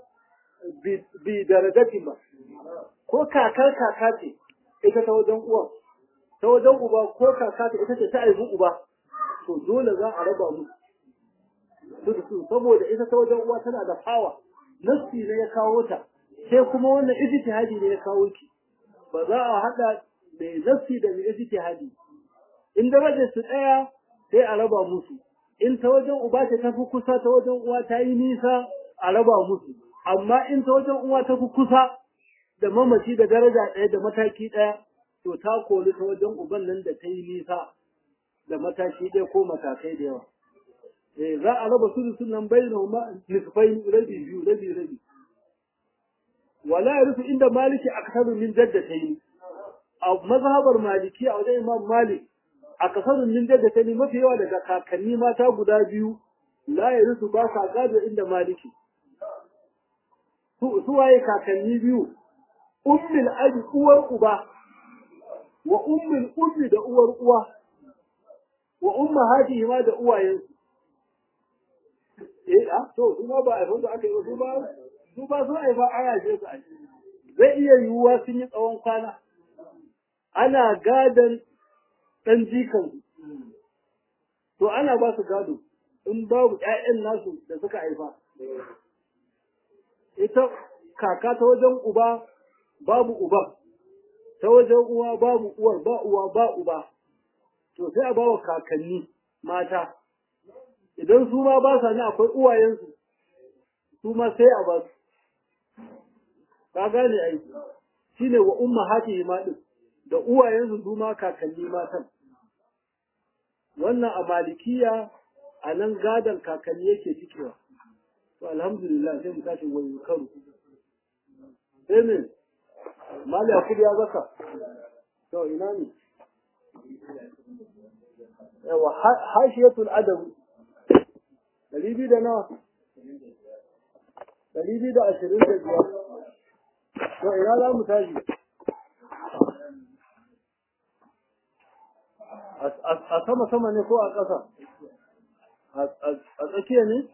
bi darajatin ba ko kakar kaka ce ita ta wajen uwa ta wajen uba ko kaka ce ita ce ta aibu uba to dole za a raba musu su su saboda ita ta wajen uwa tana da fawa nassi ne ya kawo ta sai kuma wannan ijtihadi ne ya kawo ki ba za a hada mai nassi da mai ijtihadi in darajar su daya sai a raba musu in ta wajen uba ta tafi kusa ta wajen uwa ta yi nisa a raba musu amma in ta wajen uwa ta fi kusa da mamaci da daraja ɗaya da mataki ɗaya to ta koli ta wajen uban nan da ta yi nisa da mataki ɗaya ko matakai da yawa eh za a raba su sunan bainahuma nisfai rabi biyu rabi rabi wala yarisu inda maliki aksaru min jaddatayn a mazhabar maliki a wajen imam malik aksaru min jaddatayn mafi yawa daga kakanni mata guda biyu la yarisu ba sa gado inda maliki su waye kakanni biyu ummul abi uwar uba wa ummul ummi da uwar uwa wa ummahatihi ma da uwayensu eh a to su ma ba a da aka yi su ba su ba sun haifa aya ce su a zai iya yiwuwa sun yi tsawon kwana ana gadon ɗan jikan to ana ba su gado in babu ƴaƴan nasu da suka haifa ita kaka ta wajen uba babu uba ta wajen uwa babu uwar ba uwa ba uba to sai a ba wa kakanni mata idan su ma ba sa ne akwai uwayensu su ma sai a ba su ka gane ai shine wa umma hati ma din da uwayensu su ma kakanni matan wannan a malikiya a nan gadon kakanni yake cikewa to alhamdulillah sai mu tashi wani karo sai ne mali akudi ya zaka to ina ne yawa hashiyatul adab ɗari biyu da nawa ɗari biyu da ashirin da biyar to ina za mu tashi a sama sama ne ko a ƙasa a tsakiya ne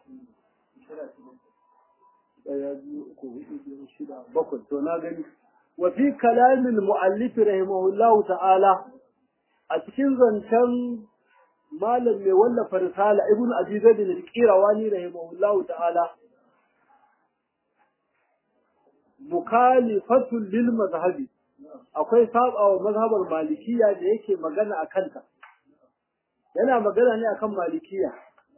ɗaya biyu uku hudu biyar shida bakwai to na gani wa fi kalamin mu'allif rahimahullahu ta'ala a cikin zancen malam mai wallafa risala ibnu abi zaid al-qirawani rahimahullahu ta'ala mukhalifatul lil mazhabi akwai sabawa mazhabar malikiya da yake magana a kanta yana magana ne akan malikiya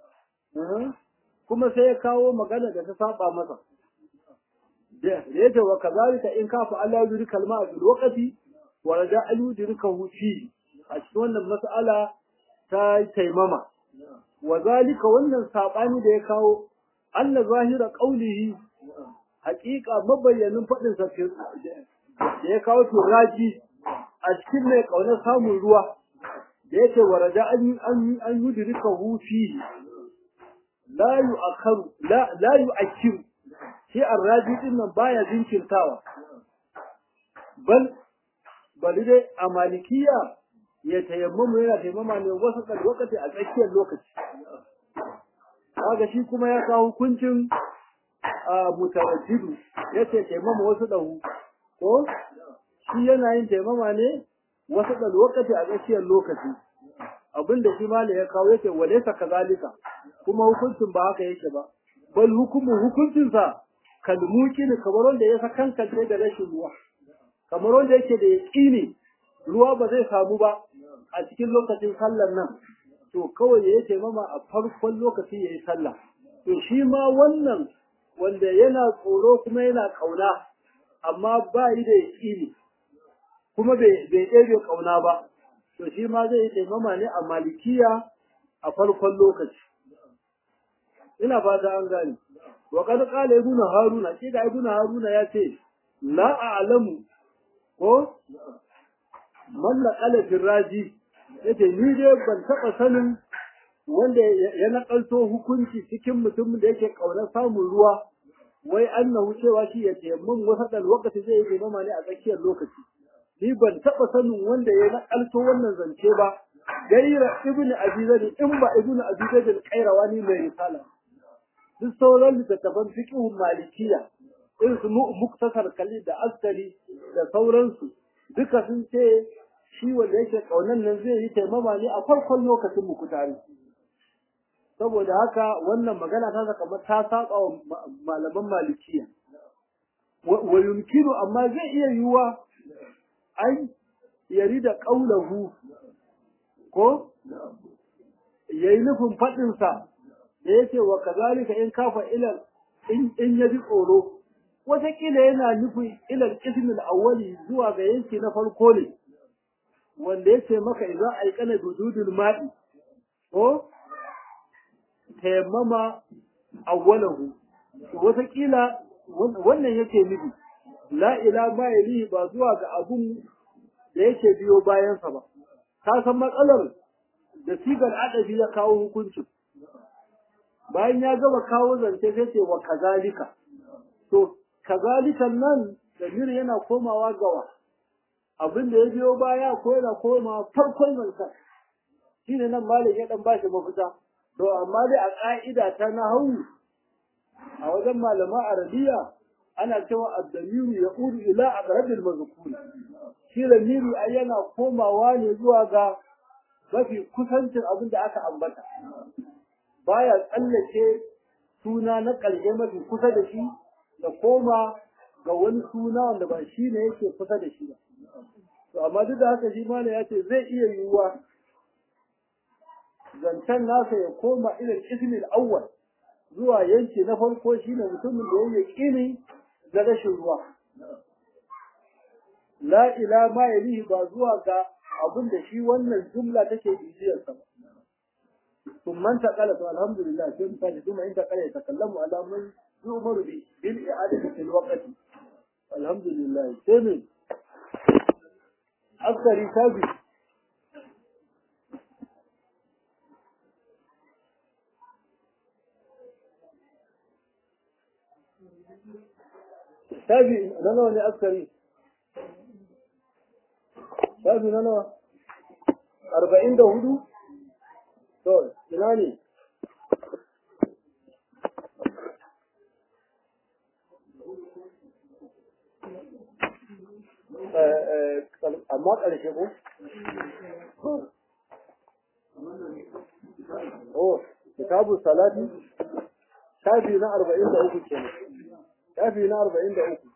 kuma sai ya kawo magana da ta saba masa da yake wa kazalika in kafa Allah yuri kalma bil waqti wa raja al yudrikahu fi a cikin wannan mas'ala ta taimama wa zalika wannan sabani da ya kawo Allah zahira qaulihi haƙiƙa mabayyanin faɗin sa da ya kawo turaji a cikin mai ƙaunar samun ruwa da yake waraja an an an yudrika hu fi la yu'akharu la la yu'akhiru shi arraji din nan baya jinkirtawa bal bali dai a malikiya ya tayammamu yana tayammama ne wasu kan lokaci a tsakiyar lokaci kaga shi kuma ya kawo hukuncin mutaraddidu yace tayammama wasu dahu ko shi yana yin taimama ne wasu ɗan lokaci a tsakiyar lokaci abin da shi malai ya kawo yake walaysa kazalika kuma hukuncin ba haka yake ba bal hukumu hukuncin sa kalmuki ne kamar wanda ya sakankance da rashin ruwa kamar wanda yake da yaqini ruwa ba zai samu ba a cikin lokacin sallar nan to kawai ya yi mama a farkon lokaci ya yi sallah to shi ma wannan wanda yana tsoro kuma yana kauna amma ba yi da yaƙini kuma bai ɗebe kauna ba to shi ma zai yi taimama ne a malikiya a farkon lokaci ina fata an gane wa kad qala ibn haruna shi da ibn haruna ya ce la a'lamu ko man laqala firraji yace ni dai ban taba sanin wanda ya nakalto hukunci cikin mutumin da yake kaunar samun ruwa wai annahu cewa shi ya tayammun wasadan lokaci zai yi mama ne a tsakiyar lokaci ni ban taba sanin wanda ya nakalto wannan zance ba gaira ibn abi zaid in ba ibn abi zaid al-qayrawani mai risala duk sauran littattafan fiqhun malikiya irin su muktasar kalli da askari da sauransu duka sun ce shi wanda yake kaunan nan zai yi taimama ne a farkon lokacin muku tare saboda haka wannan magana ta kamar ta saba wa malaman malikiya wa yumkinu amma zai iya yiwuwa ai yari da qaulahu ko yayi nufin fadin sa da yake wa kazalika in kafa ilal in ya ji tsoro wataƙila yana nufin ilal ismil awwali zuwa ga yanki na farko ne wanda yace maka idan aikana dududul ma'i ko tayammama awwalahu wataƙila wannan yake nufi la ila ma yalihi ba zuwa ga abun da yake biyo bayansa ba ka san matsalar da sigar adabi ya kawo hukuncin bayan ya gama kawo zance sai ce wa kazalika to kazalikan nan damir yana komawa gawa abin da ya biyo baya ko yana komawa farkon zancen shi ne nan malik ya dan bashi mafita to amma dai a ka'ida ta nahawu a wajen malaman arabiya ana cewa ad-damiru yaqulu ila aqrabil mazkur shi damiri ai yana komawa ne zuwa ga mafi kusancin abin da aka ambata baya tsallake suna na ƙarshe mafi kusa da shi da koma ga wani suna wanda ba shi ne yake kusa da shi ba. To amma duk da haka shi mana ya ce zai iya yiwuwa zancen nasa ya koma ilal ismil awwal zuwa yanki na farko shine mutumin da yake kini da rashin ruwa. La ila ma yalihi ba zuwa ga abin da shi wannan jumla take bibiyarsa ba. ثم انتقل الحمد لله ثم ثم انتقل يتكلم على من يؤمر بالإعادة في الوقت الحمد لله ثم أكثر تابي تابي نانو ne askari tabi nanawa arba'in da hudu To, ina ne? Amma ƙarshe ko? Oh, kitabu salati, shafi na arba'in da uku ke shafi na arba'in da uku.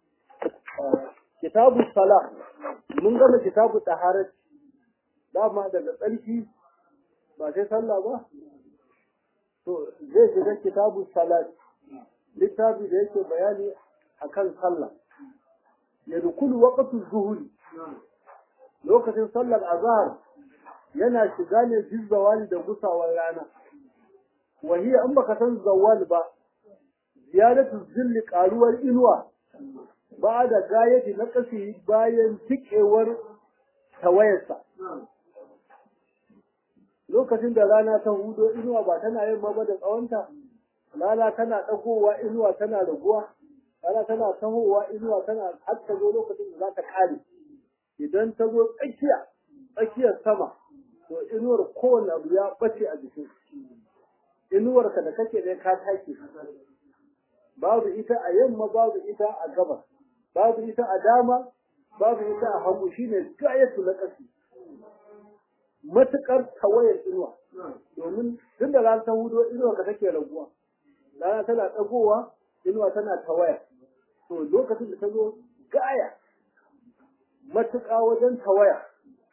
Kitabu sala, mun gama kitabu taharat, dama daga tsarki ba sai sallah ba to zai shiga kitabu salat littafi da yake bayani akan sallah ya dukulu waqtu zuhuri lokacin sallar azhar yana shiga ne jin zawali da gusawar rana wahiya in baka san zawal ba ziyadatu zilli karuwar inuwa ba da gayati na kasi bayan tikewar tawayarsa lokacin da rana ta hudo inuwa ba tana yin ba da tsawonta rana tana ɗagowa inuwa tana raguwa rana tana tahowa inuwa tana har ta zo lokacin da za ta kare idan ta zo tsakiya tsakiyar sama to inuwar kowane abu ya bace a jikin inuwar ka da kake da ka take babu ita a yamma babu ita a gabas babu ita a dama babu ita a hagu shine gayatu na ƙasa matuƙar tawayar inuwa domin tun da rana ta hudo inuwa ka take raguwa rana tana ɗagowa inuwa tana tawaya to lokacin da ta zo gaya matuƙa wajen tawaya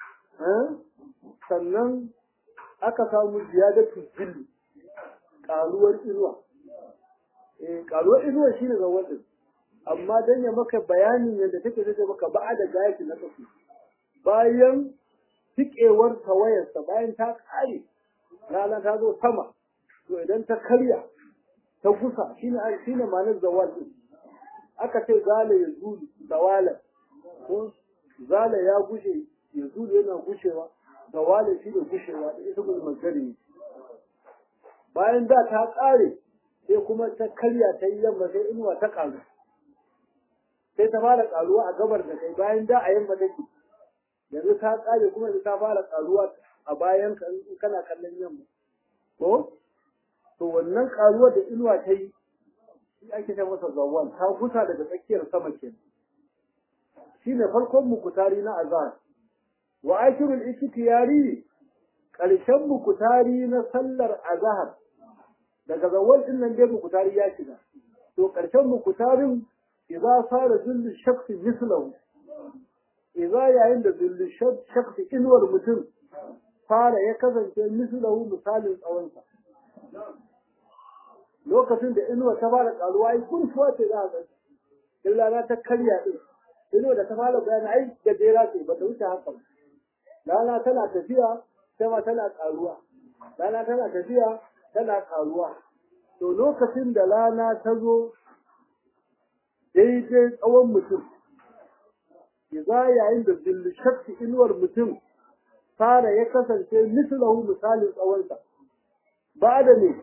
sannan aka samu ziyadatu jilli ƙaruwar inuwa eh ƙaruwar inuwa shine zawar din amma dan ya maka bayanin yadda take take maka ba da gayaki na kasu bayan tikewar tawayarsa bayan ta kare rana ta zo sama to idan ta karya ta gusa shine shine ma'anar zawal din aka ce zala ya zulu zawala ko zala ya gushe ya zulu yana gushewa zawala shi da gushewa da ita gudun magari bayan da ta kare sai kuma ta karya ta yi yamma sai inuwa ta karu sai ta fara karuwa a gabar da kai bayan da a yamma take yanzu ta kare kuma ta fara karuwa a bayan ka in kana kallon yamma ko to wannan karuwar da inuwa ta yi shi ake ta masa zawal ta kusa daga tsakiyar sama ke shine farkon mukutari na azhar wa akirul ikhtiyari karshen mukutari na sallar azhar daga zawal din nan dai mukutari ya shiga to karshen mukutarin idza sara zullu shakhsi mislahu idza yayin da zullu shakhsi inwar mutum fara ya kasance mislahu misalin tsawonsa lokacin da inuwa ta fara karuwa ai kurfuwa ce za a ga illa na ta karya din inuwa da ta fara bayani ai gajera ce ba ta wuce haka ba rana tana tafiya sama tana karuwa rana tana tafiya tana karuwa to lokacin da rana ta zo daidai tsawon mutum za yayin da zillu shakki inuwar mutum fara ya kasance mislahu misalin tsawonsa ba da ne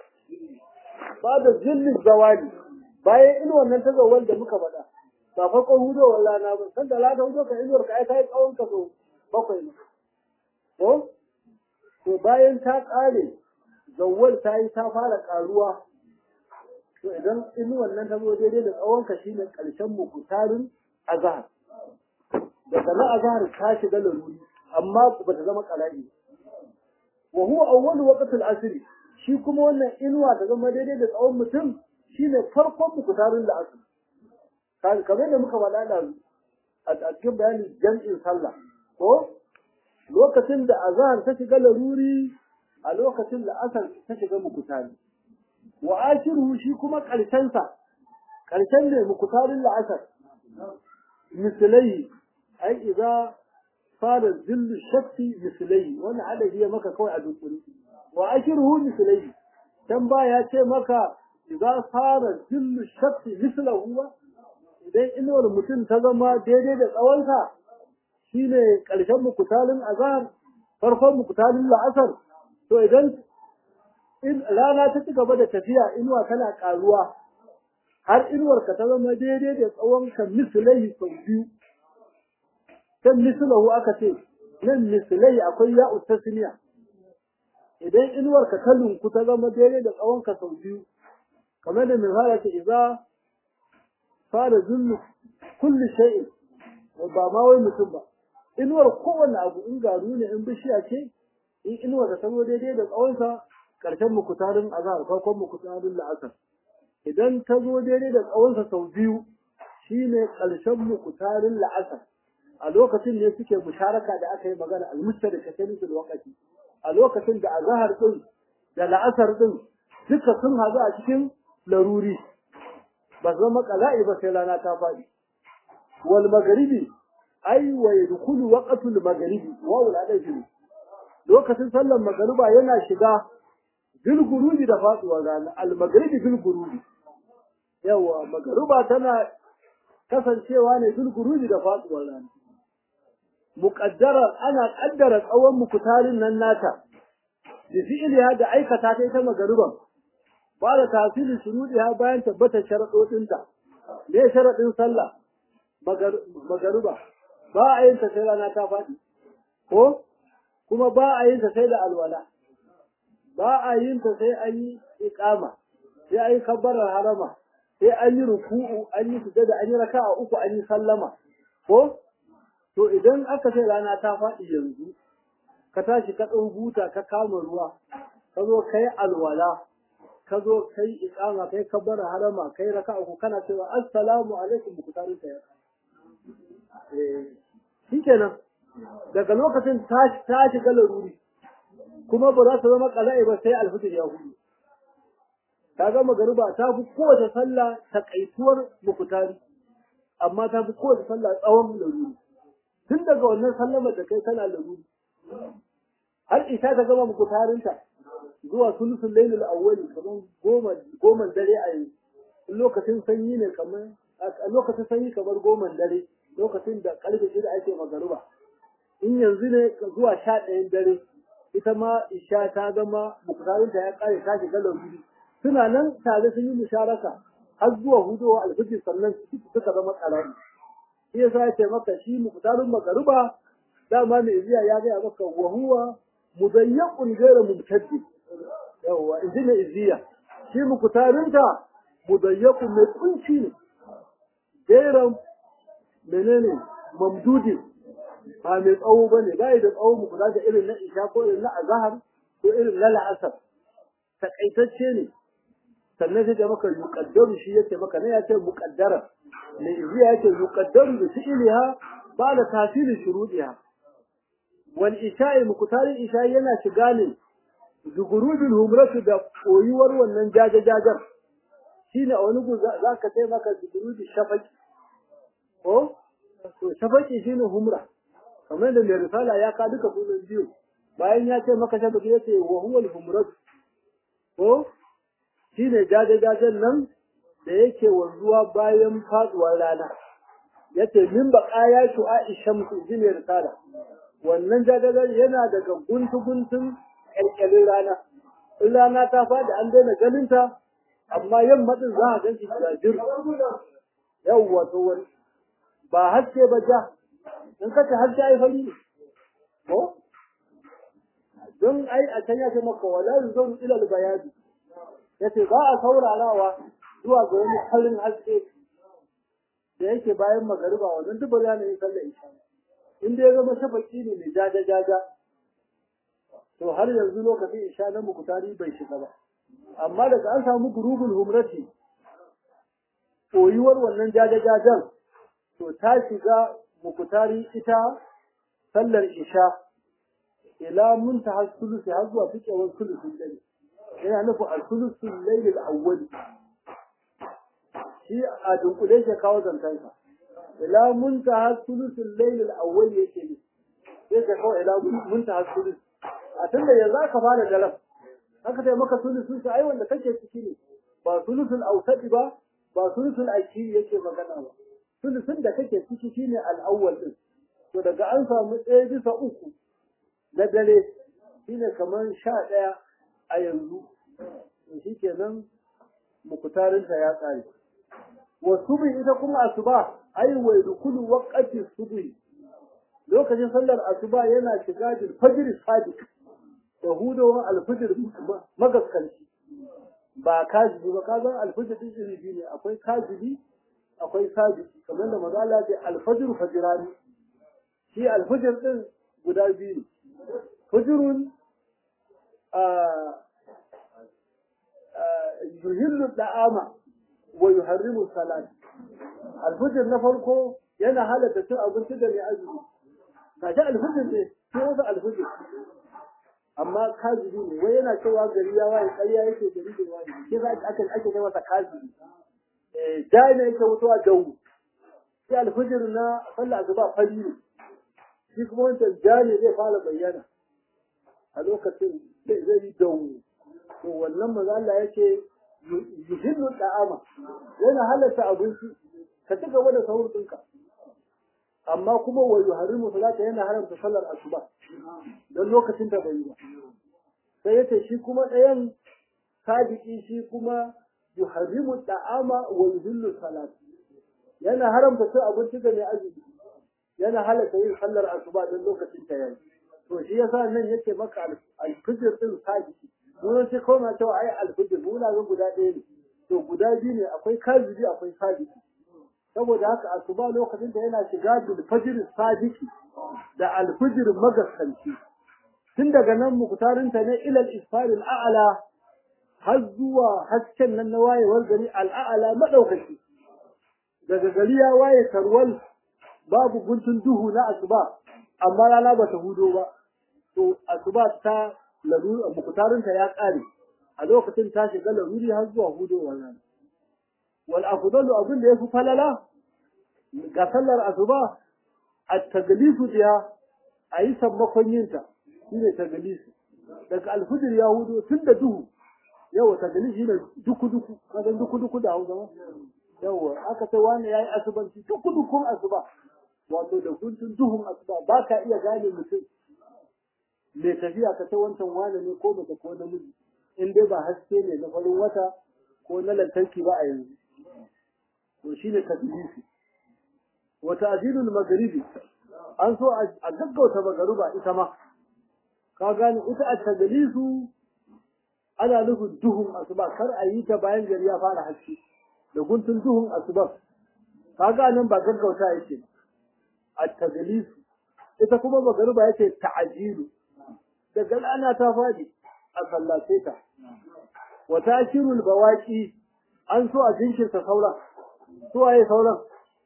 ba da zillin zawali bayan inuwar nan ta zawal da muka faɗa ba farkon hudowar rana ba san da rana hudo ka inuwar ka ai ta yi tsawon ka so bakwai ne ko to bayan ta ƙare zawal ta yi ta fara ƙaruwa to idan inuwar nan ta zo daidai da tsawon ka shine ƙarshen mukutarin azhar daga na azhar ta shiga laruri amma ba ta zama ƙala'i wa huwa awwalu waqtil asri shi kuma wannan inuwa ta zama daidai da tsawon mutum shine farkon mukutarin da asali kamar da muka faɗa da a cikin bayanin jam'in sallah ko lokacin da azhar ta shiga laruri a lokacin da asar ta shiga mukutari wa ashiru shi kuma ƙarshen sa ƙarshen ne mukutarin la'asar misalai ai idza fara zillu shakti misalai wannan adadi ya maka kawai a dukkuri wa akhiruhu misalai dan ba ya ce maka idza fara zillu shakti mislahu ba idan inuwar mutum ta zama daidai da tsawonsa shine karshen mukutalin azhar farkon mukutalin la'asar to idan in rana ta ci gaba da tafiya inuwa tana karuwa har inuwar ka ta zama daidai da tsawon ka misalai sau biyu kan mislahu aka ce nan misalai akwai ya'u tasniya idan inuwar ka kalunku ta zama daidai da tsawon ka sau biyu kamar da misali ce idza fara zullu kulli shay'in ba ma wai mutum ba inuwar kowanne abu in garu ne in bishiya ce in inuwar ka zama daidai da tsawon sa karshen mukutarin azhar farkon mukutarin la'asar idan ta zo daidai da tsawon sa sau biyu shine karshen mukutarin la'asar a lokacin ne suke musharaka da aka yi magana al-mustarika kanin lokaci a lokacin da azhar din da la'asar din duka sun hazu a cikin laruri ba zama qala'i ba sai rana ta fadi wal maghribi ay wa yadkhulu waqtul maghribi wa wal adajin lokacin sallar magariba yana shiga bil gurubi da faduwar rana al maghribi bil gurubi yawa magariba tana kasancewa ne bil gurubi da faduwar rana muƙaddara ana ƙaddara tsawon mukutarin nan nata da fi'iliya da aikata ta ita magariban ba da tasirin shuruɗiya bayan tabbatar sharaɗoɗinta me sharaɗin sallah magariba ba a yin ta sai rana ta faɗi ko kuma ba a yin ta sai da alwala ba a yin ta sai an yi iqama sai an yi kabbarar harama sai an yi ruku'u an yi sujada an yi raka'a uku an yi sallama ko to idan aka ce rana ta faɗi yanzu ka tashi ka ɗau buta ka kama ruwa ka zo kai alwala ka zo kai iqama kai kabbar harama kai raka'a uku kana cewa assalamu alaikum mukutarin ta eh shikenan daga lokacin ta ta shiga laruri kuma ba za ta zama qala'i ba sai alfitr ya hudu ta ga magariba ta fi kowace sallah takaituwar mukutari amma ta fi kowace sallah tsawon laruri tun daga wannan sallama da kai tana laruri har isa ta gama mukutarinta zuwa sulusun lailul awwali kamar goma goma dare a yanzu in lokacin sanyi ne kamar a lokacin sanyi kamar goma dare lokacin da karfe shida ake magariba in yanzu ne zuwa sha ɗayan dare ita ma isha ta gama mukutarinta ya kare ta shiga laruri suna nan tare sun yi musharaka har zuwa hudowa alfijir sannan suka zama karami shi yasa ya ce maka shi muktarin magariba dama mai iziya ya gaya maka wa huwa mudayyaqun ghayra mumtaddi yawa inji mai iziya shi muktarin ta mudayyaqun mai kunci ne ghayra menene mamdudi ba mai tsawo bane bai da tsawo muktar da irin na isha ko irin na azhar ko irin na la'asar takaitacce ne sannan sai da maka yuqaddaru shi yake maka ne ya ce muqaddara ne iziya yake yuqaddaru bi fi'liha ba da tafsilin shuruɗiha wal isha'i muqtarin isha'i yana shiga ne zugurudul humratu da koyuwar wannan jaje jajar shine a wani gu za ka sai maka zugurudul shafaqi ko to shafaqi shine humra kamar da mai risala ya ka duka sunan biyu bayan ya ce maka shafaqi yace wa huwa al humratu ko shine jaje jajen nan da yake wanzuwa bayan faduwar rana yace min baqaya shu'a'i shamsu jine risala wannan jagagar yana daga guntu guntun kalkalin rana in rana ta fadi an daina ganin ta amma yamma din za a gan shi jajir yawwa to wani ba haske ba ja in ka ta haske ai fari ko don ai a can ya ce maka wala yuzuru ila al-bayadi yace ba a saurarawa zuwa ga wani farin haske da yake bayan magariba wannan duk bari ne sallar isha in dai ya zama shafaki ne mai jaja jaja to har yanzu lokacin isha na mukutari bai shiga ba amma daga an samu gurubul humrati koyuwar wannan jaja jajan to ta shiga mukutari ita sallar isha ila muntaha sulusi har zuwa fikewar sulusin dare yana nufin al-sulusul layl al-awwal shi a dunkule shi kawo zantansa ila muntaha sulusul layl al-awwal yake ne sai ka kawo ila muntaha sulus a tunda yanzu aka fara dalam haka sai maka sulusun sa ai wanda kake ciki ne ba sulusul awsati ba ba sulusul akhiri yake magana ba sulusun da kake ciki shine al-awwal din to daga an samu ɗaya bisa uku na dare shine kamar sha ɗaya a yanzu to shi kenan mukutarinta ya tsare wa subhi ita kuma asuba ai wa dukulu waqti subhi lokacin sallar asuba yana shiga bil fajr sadiq da hudawa al-fajr magaskanci ba kajibi ba ka san al-fajr din iri biyu ne akwai kajibi akwai sadiki kamar da maza Allah ya al-fajr fajrani shi al-fajr din guda biyu ne fajrun yuhillu da'ama wa yuharrimu salat alfujr na farko yana halatta cin abinci da mai azumi gashi alfujr ne sai wasu alfujr amma kazibi ne wai yana cewa gari ya waye ƙarya yake gari da waye ke za aka ake kai masa kazibi eh dai ne yake mutuwa dawu sai alfujr na sallah asuba fari ne shi kuma wancan jani zai fara bayyana a lokacin zai yi dawu to wannan maza Allah yake yuhillu da'ama yana halatta abinci ka ci gaba da sahur ɗinka amma kuma wa yuharrimu salata yana haramta sallar asuba don lokacin da bai yi ba sai yace shi kuma ɗayan sadiki shi kuma yuharrimu da'ama wa yuhillu salat yana haramta cin abinci da mai azumi yana halatta yin sallar asuba don lokacin ta yayi to shi yasa nan yake maka alfijir din sadiki mun sai kawai na cewa ai alfijir muna ga guda ɗaya ne to guda biyu ne akwai kazibi akwai sadiki saboda haka asuba lokacin da yana shiga bil fajr sadiki da alfijir magaskanci tun daga nan muktarinta ne ilal isfarin a'ala har zuwa hasken nan na wayewar gari al'a'ala maɗaukaki daga gari ya waye tarwal babu guntun duhu na asuba amma rana ba ta hudo ba to asuba ta larura muktarinta ya ƙare a lokacin ta shiga laruri har zuwa hudowar rana wal afdalu abin da yafi falala ga sallar asuba at-taglifu biya ayi sammakon yinta shine taglifu daga alfujr ya hudo tun da duhu yawa taglifu shine duku duku kaga duku duku da hausa yawa aka ce wani yayi asubanci duku dukun asuba wato da kuntun duhun asuba ba ka iya gane mutum mai tafiya ka ta wancan wane ne ko mace ko namiji in dai ba haske ne na farin wata ko na lantarki ba a yanzu to shine tadlisi wa ta'dilul maghribi an so a gaggauta magruba ita ma ka gane ita a tadlisu ana nufin duhun asuba kar a yi ta bayan gari ya fara haske da guntun duhun asuba ka ga nan ba gaggauta yake a tadlisu ita kuma magruba yake ta'jilu daga ana ta fadi a sallace ta wa ta'khirul bawaqi an so a jinkirta sauran su waye sauran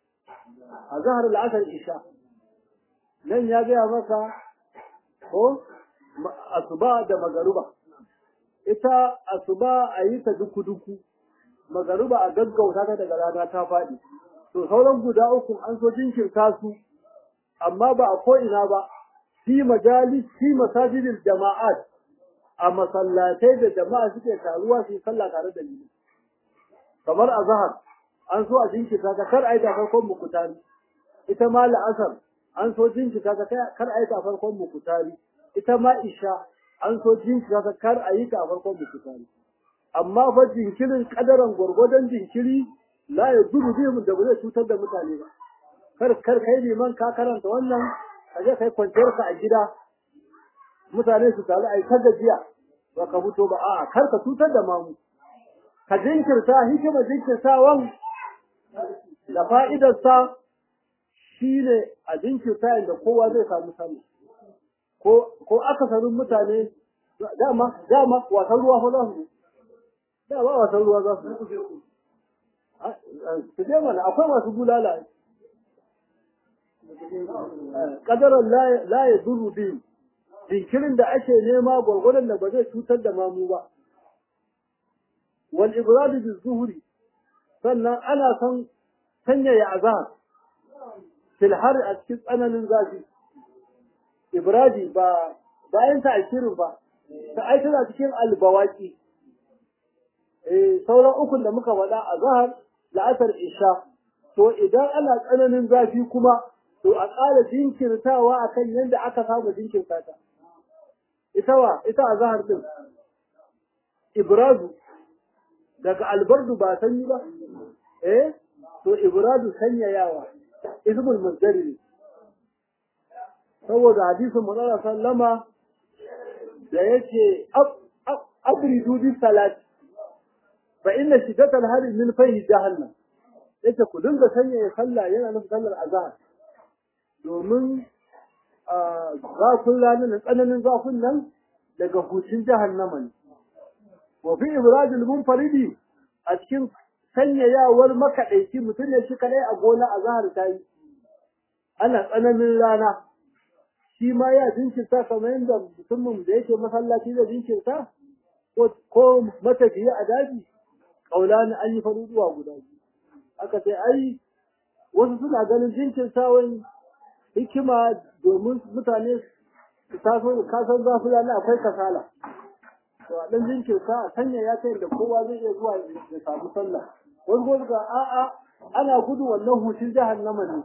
a zahar al'asar isha nan ya gaya maka ko asuba da magaruba ita asuba a yi ta duku-duku magaruba a gaggauta ta daga rana ta faɗi to sauran guda uku an so jinkirta su amma ba a ko'ina ba fi majalis fi masajidil jama'at a masallatai da jama'a suke taruwa su yi sallah tare da ni kamar a zahar an so a jinkita ta kar aita farkon mukutari ita ma la'asar an so jinkita ta kar aita farkon mukutari ita ma isha an so jinkita ta kar ayi ta farkon mukutari amma fa jinkirin kadaran gwargwadon jinkiri la ya zuru bihim da ba zai cutar da mutane ba kar kar kai liman ka karanta wannan ka je kai kwanciyar ka a gida mutane su taru ai ta gajiya ba ka fito ba a'a kar ka cutar da mamu ka jinkirta hikima jinkirtawan da fa'idarsa shi ne a jinkirta da kowa zai samu sani ko akasarin mutane dama dama wasan ruwa fa za su dama wasan ruwa za su su je mana akwai masu bulala kadaran la ya duru biyu jinkirin da ake nema gwargwadon da ba zai cutar da mamu ba wal ibradu bi zuhuri sannan ana son sanyaya azhar fil har a cikin tsananin zafi ibradi ba bayan ta akirin ba ta ai tana cikin albawaki eh sauran ukun da muka faɗa azhar la'asar isha to idan ana tsananin zafi kuma to a ƙara jinkirtawa akan yadda aka saba jinkirta ta ita wa ita azhar din ibradu daga albardu ba sanyi ba eh to ibradu sanyayawa ismul masdari ne saboda hadisin manzon sallama da yace abridu bi salat fa inna shiddatal hari min fahi jahannam yace ku dinga sanyaya sallah yana nufin sallar azhar domin zafin ranar tsananin zafin nan daga hucin jahannama ne wa fi ibradil munfaridi a cikin sanyayawar makaɗaici mutum ne shi kadai a gona a zahar ta yi ana tsananin rana shi ma ya jinkirta kamar yadda mutumin da yake masallaci da jinkirta ko matafiya a daji ƙaulani an yi faruwa guda biyu aka ce ai wasu suna ganin jinkirtawan hikima domin mutane su taso kasan zafi rana akwai kasala to a ɗan jinkirta a sanya ya kai da kowa zai iya zuwa ya samu sallah wani ko ga a'a ana gudu wannan hutun jahannama ne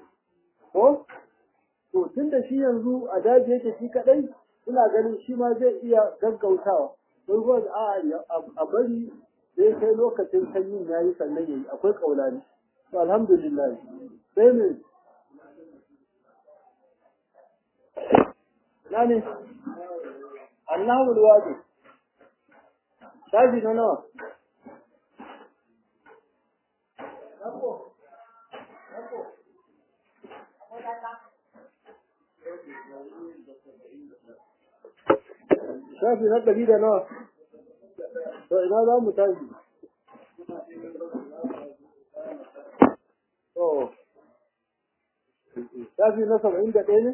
ko to tun da shi yanzu a daji yake shi kadai ina ganin shi ma zai iya gaggautawa wani ko a'a a bari sai kai lokacin sanyin yayi sannan yayi akwai kaulani to alhamdulillah sai ne nani Allahu alwadi shafi na nawa shafi na ɗari da nawa to ina za mu tashi to shafi na saba'in da ɗaya ne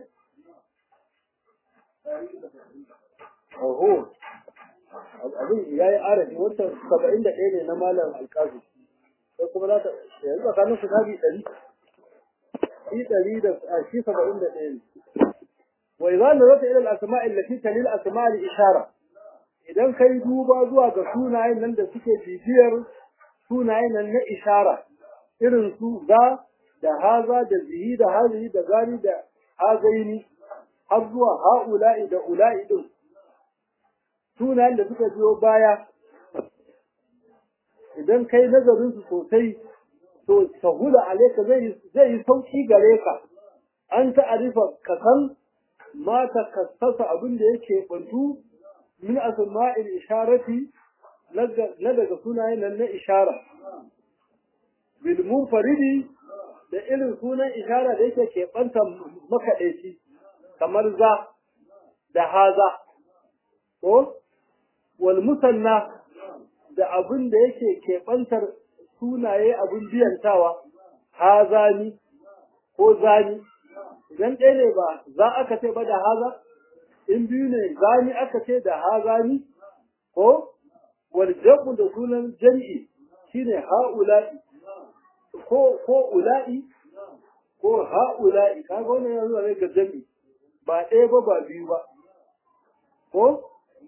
oho abin ya yi arafi wata saba'in da ɗaya ne na malam alƙazi sai kuma za ta yanzu tsakanin su shafi ɗari shi ɗari da shi saba'in da ɗaya ne وإذا نظرت إلى الأسماء التي تلي الأسماء الإشارة idan kai duba zuwa ga sunayen nan da suke bibiyar sunayen nan na ishara irin su ga da haza da zihi da hazihi da gani da hazaini har zuwa ha'ula'i da ula'i din sunayen da suka biyo baya idan kai nazarin su sosai to sahula alaika zai zai yi sauki gare ka an ta'arifa ka san ma ta kassasa abin da yake bantu min asma'il isharati na daga sunayen nan na ishara bil munfaridi da irin sunan ishara da yake keɓanta makaɗaici kamar za da haza ko wal musanna da abin da yake keɓantar sunaye abin biyantawa hazani ko zani idan ɗaya ne ba za aka ce ba da haza in biyu ne zani aka ce da hazani ko wal jabu da sunan jam'i shine ha'ula'i ko ko ula'i ko ha'ula'i kaga wannan yanzu ne ga jam'i ba ɗaya ba ba biyu ba ko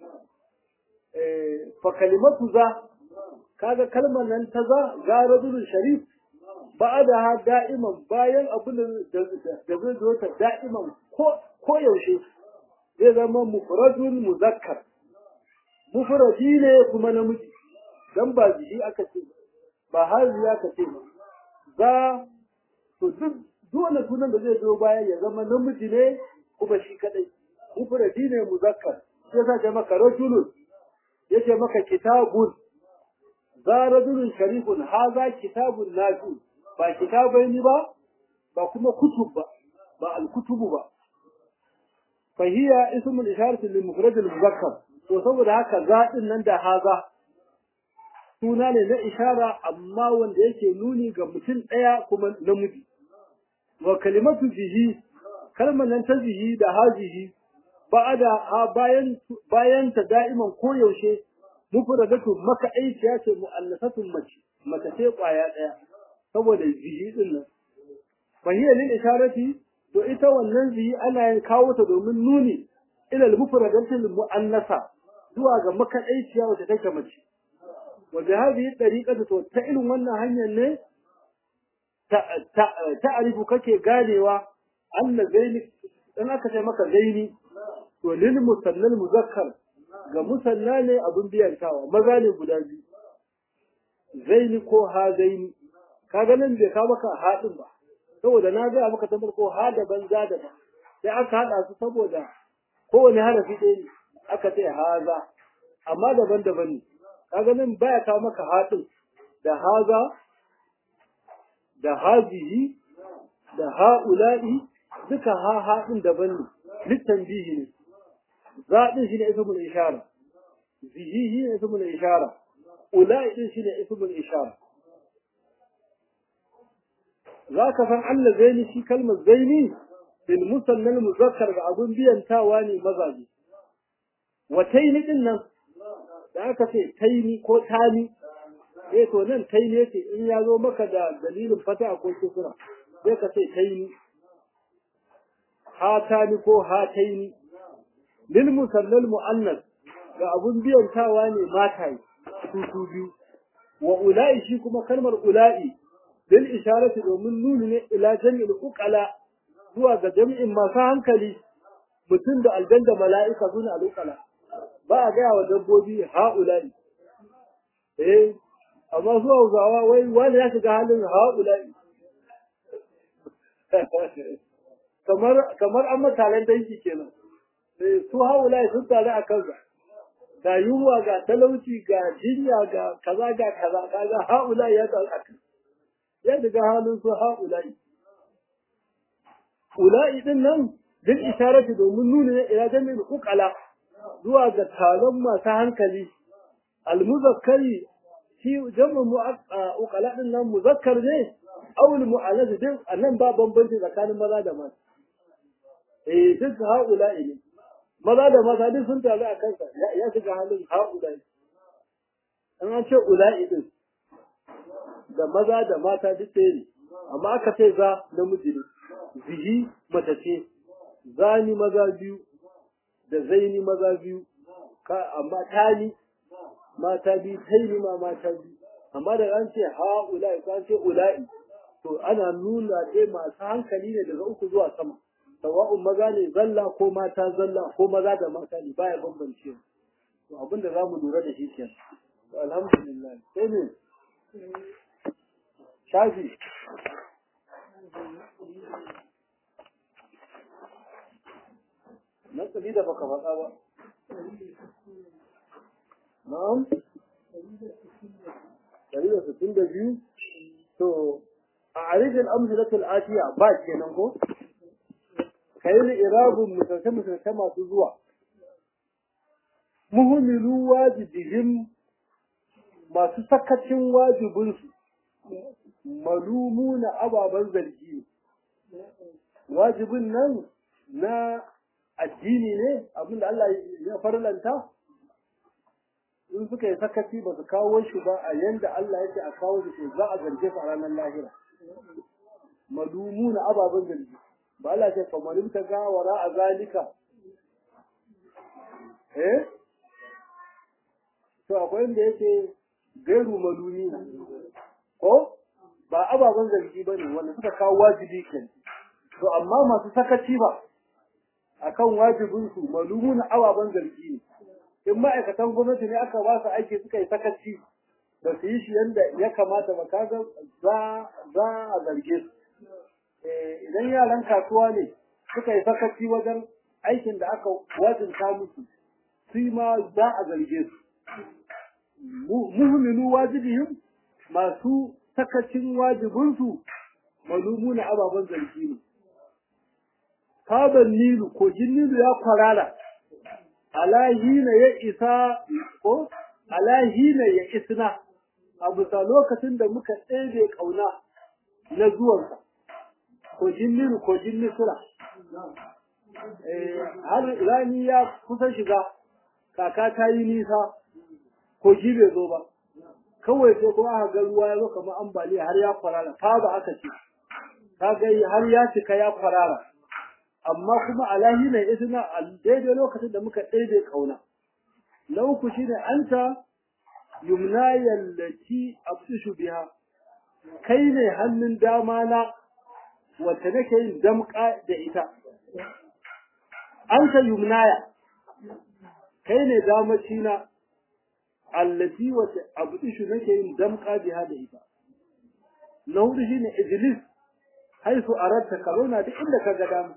eh fa kalimatu za kaga kalmar nan ta za ga rajulun sharif ba'da da'iman bayan abin da da zai zo ta da'iman ko ko yaushe zai zama mufradun muzakkar mufradi ne kuma namiji dan ba jiki aka ce ba hazi aka ce ba za to duk dole sunan da zai zo bayan ya zama namiji ne kuma shi kadai mufradi ne muzakkar sai sa ce maka rajulun yace maka kitabun za rajulun sharifun haza kitabun nafi ba kitabaini ba ba kuma kutub ba ba al-kutubu ba fa hiya ismul isharati lil mufrad al muzakkar to saboda haka zaɗin nan da haza suna ne na ishara amma wanda yake nuni ga mutum ɗaya kuma namiji wa kalimatu zihi kalmar nan ta zihi da hazihi ba'ada ha bayan bayan ta da'iman koyaushe mufradatu maka aiciya ce mu'annasatun mace mace ce kwaya ɗaya saboda zihi din nan fa hiya lil isharati to ita wannan zihi ana yin kawo ta domin nuni ila al mufradatil mu'annasa zuwa ga makaɗaiciya wacce take mace wa bi hadhihi tariqatu to ta irin wannan hanyar ne ta'arifu kake ganewa anna zaini dan aka ce maka zaini to lil musannal muzakkar ga musanna ne abun biyantawa maza ne guda biyu zaini ko ha zaini kaga nan bai ka maka haɗin ba saboda na ga maka tambar ko ha da banza da ba sai aka haɗa su saboda kowane harafi ɗaya ne aka ce haza amma daban-daban ne kaga nan baya kawo maka haɗin da haza da hazihi da ha'ula'i duka ha haɗin daban ne littan bihi ne zaɗin shi ne ismul ishara zihihi ne ismul ishara ula'i din shi ne ismul ishara za ka san Allah zaini shi kalmar zaini bil musannal muzakkar ga abun biyantawa ne mazaje wa taini din nan da aka ce taini ko tani eh to nan taini yake in ya zo maka da dalilin fata ko kusura sai ka ce taini hatani ko hataini lil musallal muannas ga abun biyantawa ne mataye su su biyu wa ula'i shi kuma kalmar ula'i lil isharati domin nuni ne ila jami'il uqala zuwa ga jami'in masu hankali mutum da aljan da mala'ika suna al'uqala ba a gaya wa dabbobi ha'ula'i eh amma su hausawa wai wani ya shiga halin ha'ula'i kamar kamar an matalan danki kenan eh su ha'ula'i sun tare a kansa ga yunwa ga talauci ga jinya ga kaza ga kaza kaga ha'ula'i ya tare a kansa ya shiga halin su ha'ula'i ula'i din nan din isharati domin nuni ne ila jami'in uqala zuwa ga taron masu hankali almuzakkari shi jam'u mu'aqqala din nan muzakkar ne aw mu'annas din annan ba bambanci tsakanin maza da mata eh duk haula'i ne maza da mata duk sun taru a kansa ya shiga halin haula'i an an ce ula'i din da maza da mata duk ɗaya ne amma aka ce za namiji ne zihi mace ce zani maza biyu da zaini maza biyu amma tani mata biyu taini ma mata biyu amma da an ce ha ula'i ko an ce ula'i to ana nuna dai masu hankali ne daga uku zuwa sama sawa'un maza ne zalla ko mata zalla ko maza da mata ne baya bambance to abin da zamu lura da shi kenan alhamdulillah sai ne shafi na tsali da baka faɗa ba na'am ɗari da sittin da biyu to a arifin amsalatul atiya ba kenan ko kayi da irabun misalce misalce masu zuwa muhimmilu wajibihim masu sakacin wajibinsu malumu na ababen zargi wajibin nan na addini ne abinda Allah ya farlanta in suka yi sakaci ba su kawo shi ba a yanda Allah yake a kawo shi za a zarge su a ranar lahira malumu na ababen zargi ba Allah ce famarin ta gawara a zalika eh to akwai inda yake gairu malumi na ko ba ababen zargi ba ne wanda suka kawo wajibi ke to amma masu sakaci ba akan wajibinsu malumu na ababen zargi ne in ma'aikatan gwamnati ne aka ba su aiki suka yi sakaci ba su yi shi yadda ya kamata ba kaga za a zarge su idan yaran kasuwa ne suka yi sakaci wajen aikin da aka wajinta musu su ma za a zarge su muhimminu wajibihim masu sakacin wajibinsu malumuna ababen zargi ne kaban nilu kogin nilu ya kwarara alahina ya isa ko alahina ya isna a bisa lokacin da muka ɗebe ƙauna na zuwansa kogin nilu kogin nisira har rani ya kusa shiga kaka ta yi nisa kogi bai zo ba kawai sai kuma aka ga ruwa ya zo kamar ambaliya har ya kwarara ta ba aka ce ta ga har ya cika ya kwarara amma kuma alahi ne isna a daidai lokacin da muka ɗaiɗe kauna na uku shine anta yumna yallati abtishu biha kai ne hannun dama na wacce nake yin damƙa da ita anta yumnaya kai ne damaci na allati wace abdishu nake yin damka biha da ita na hudu shine ijlis haisu aratta ka zauna duk inda ka ga dama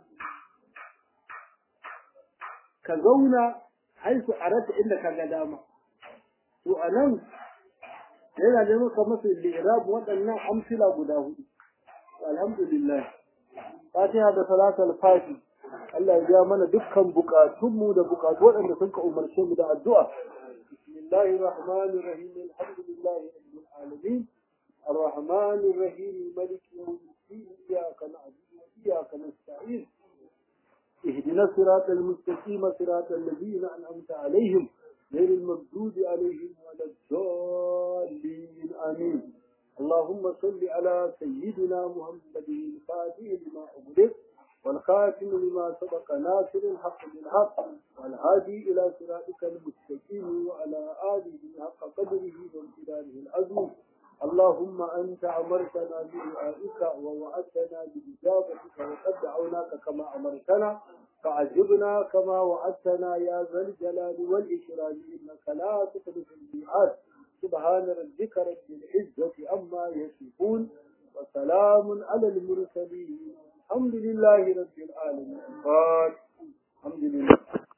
ka zauna haisu aratta inda ka ga dama to anan yana da maka masa li'rab waɗannan amsila guda hudu alhamdulillah fatiha da salatul fati Allah ya ja mana dukkan bukatunmu da bukatu waɗanda sun ka umarce mu da addu'a الله الرحمن الرحيم الحمد لله رب العالمين الرحمن الرحيم ملك يوم الدين إياك نعبد وإياك نستعين اهدنا الصراط المستقيم صراط الذين أنعمت عليهم غير المردود عليهم ولا الضالين آمين اللهم صل على سيدنا محمد الفاتح لما أغلق والخاتم لما سبق ناصر الحق بالحق والهادي إلى صراطك المستقيم وعلى آله حق قدره وامتدانه العظيم اللهم أنت أمرتنا بدعائك ووعدتنا بإجابتك وقد دعوناك كما أمرتنا فعجبنا كما وعدتنا يا ذا الجلال والإكرام إنك لا تخلف الميعاد سبحان ربك رب العزة عما يصفون وسلام على المرسلين الحمد لله رب العالمين الحمد لله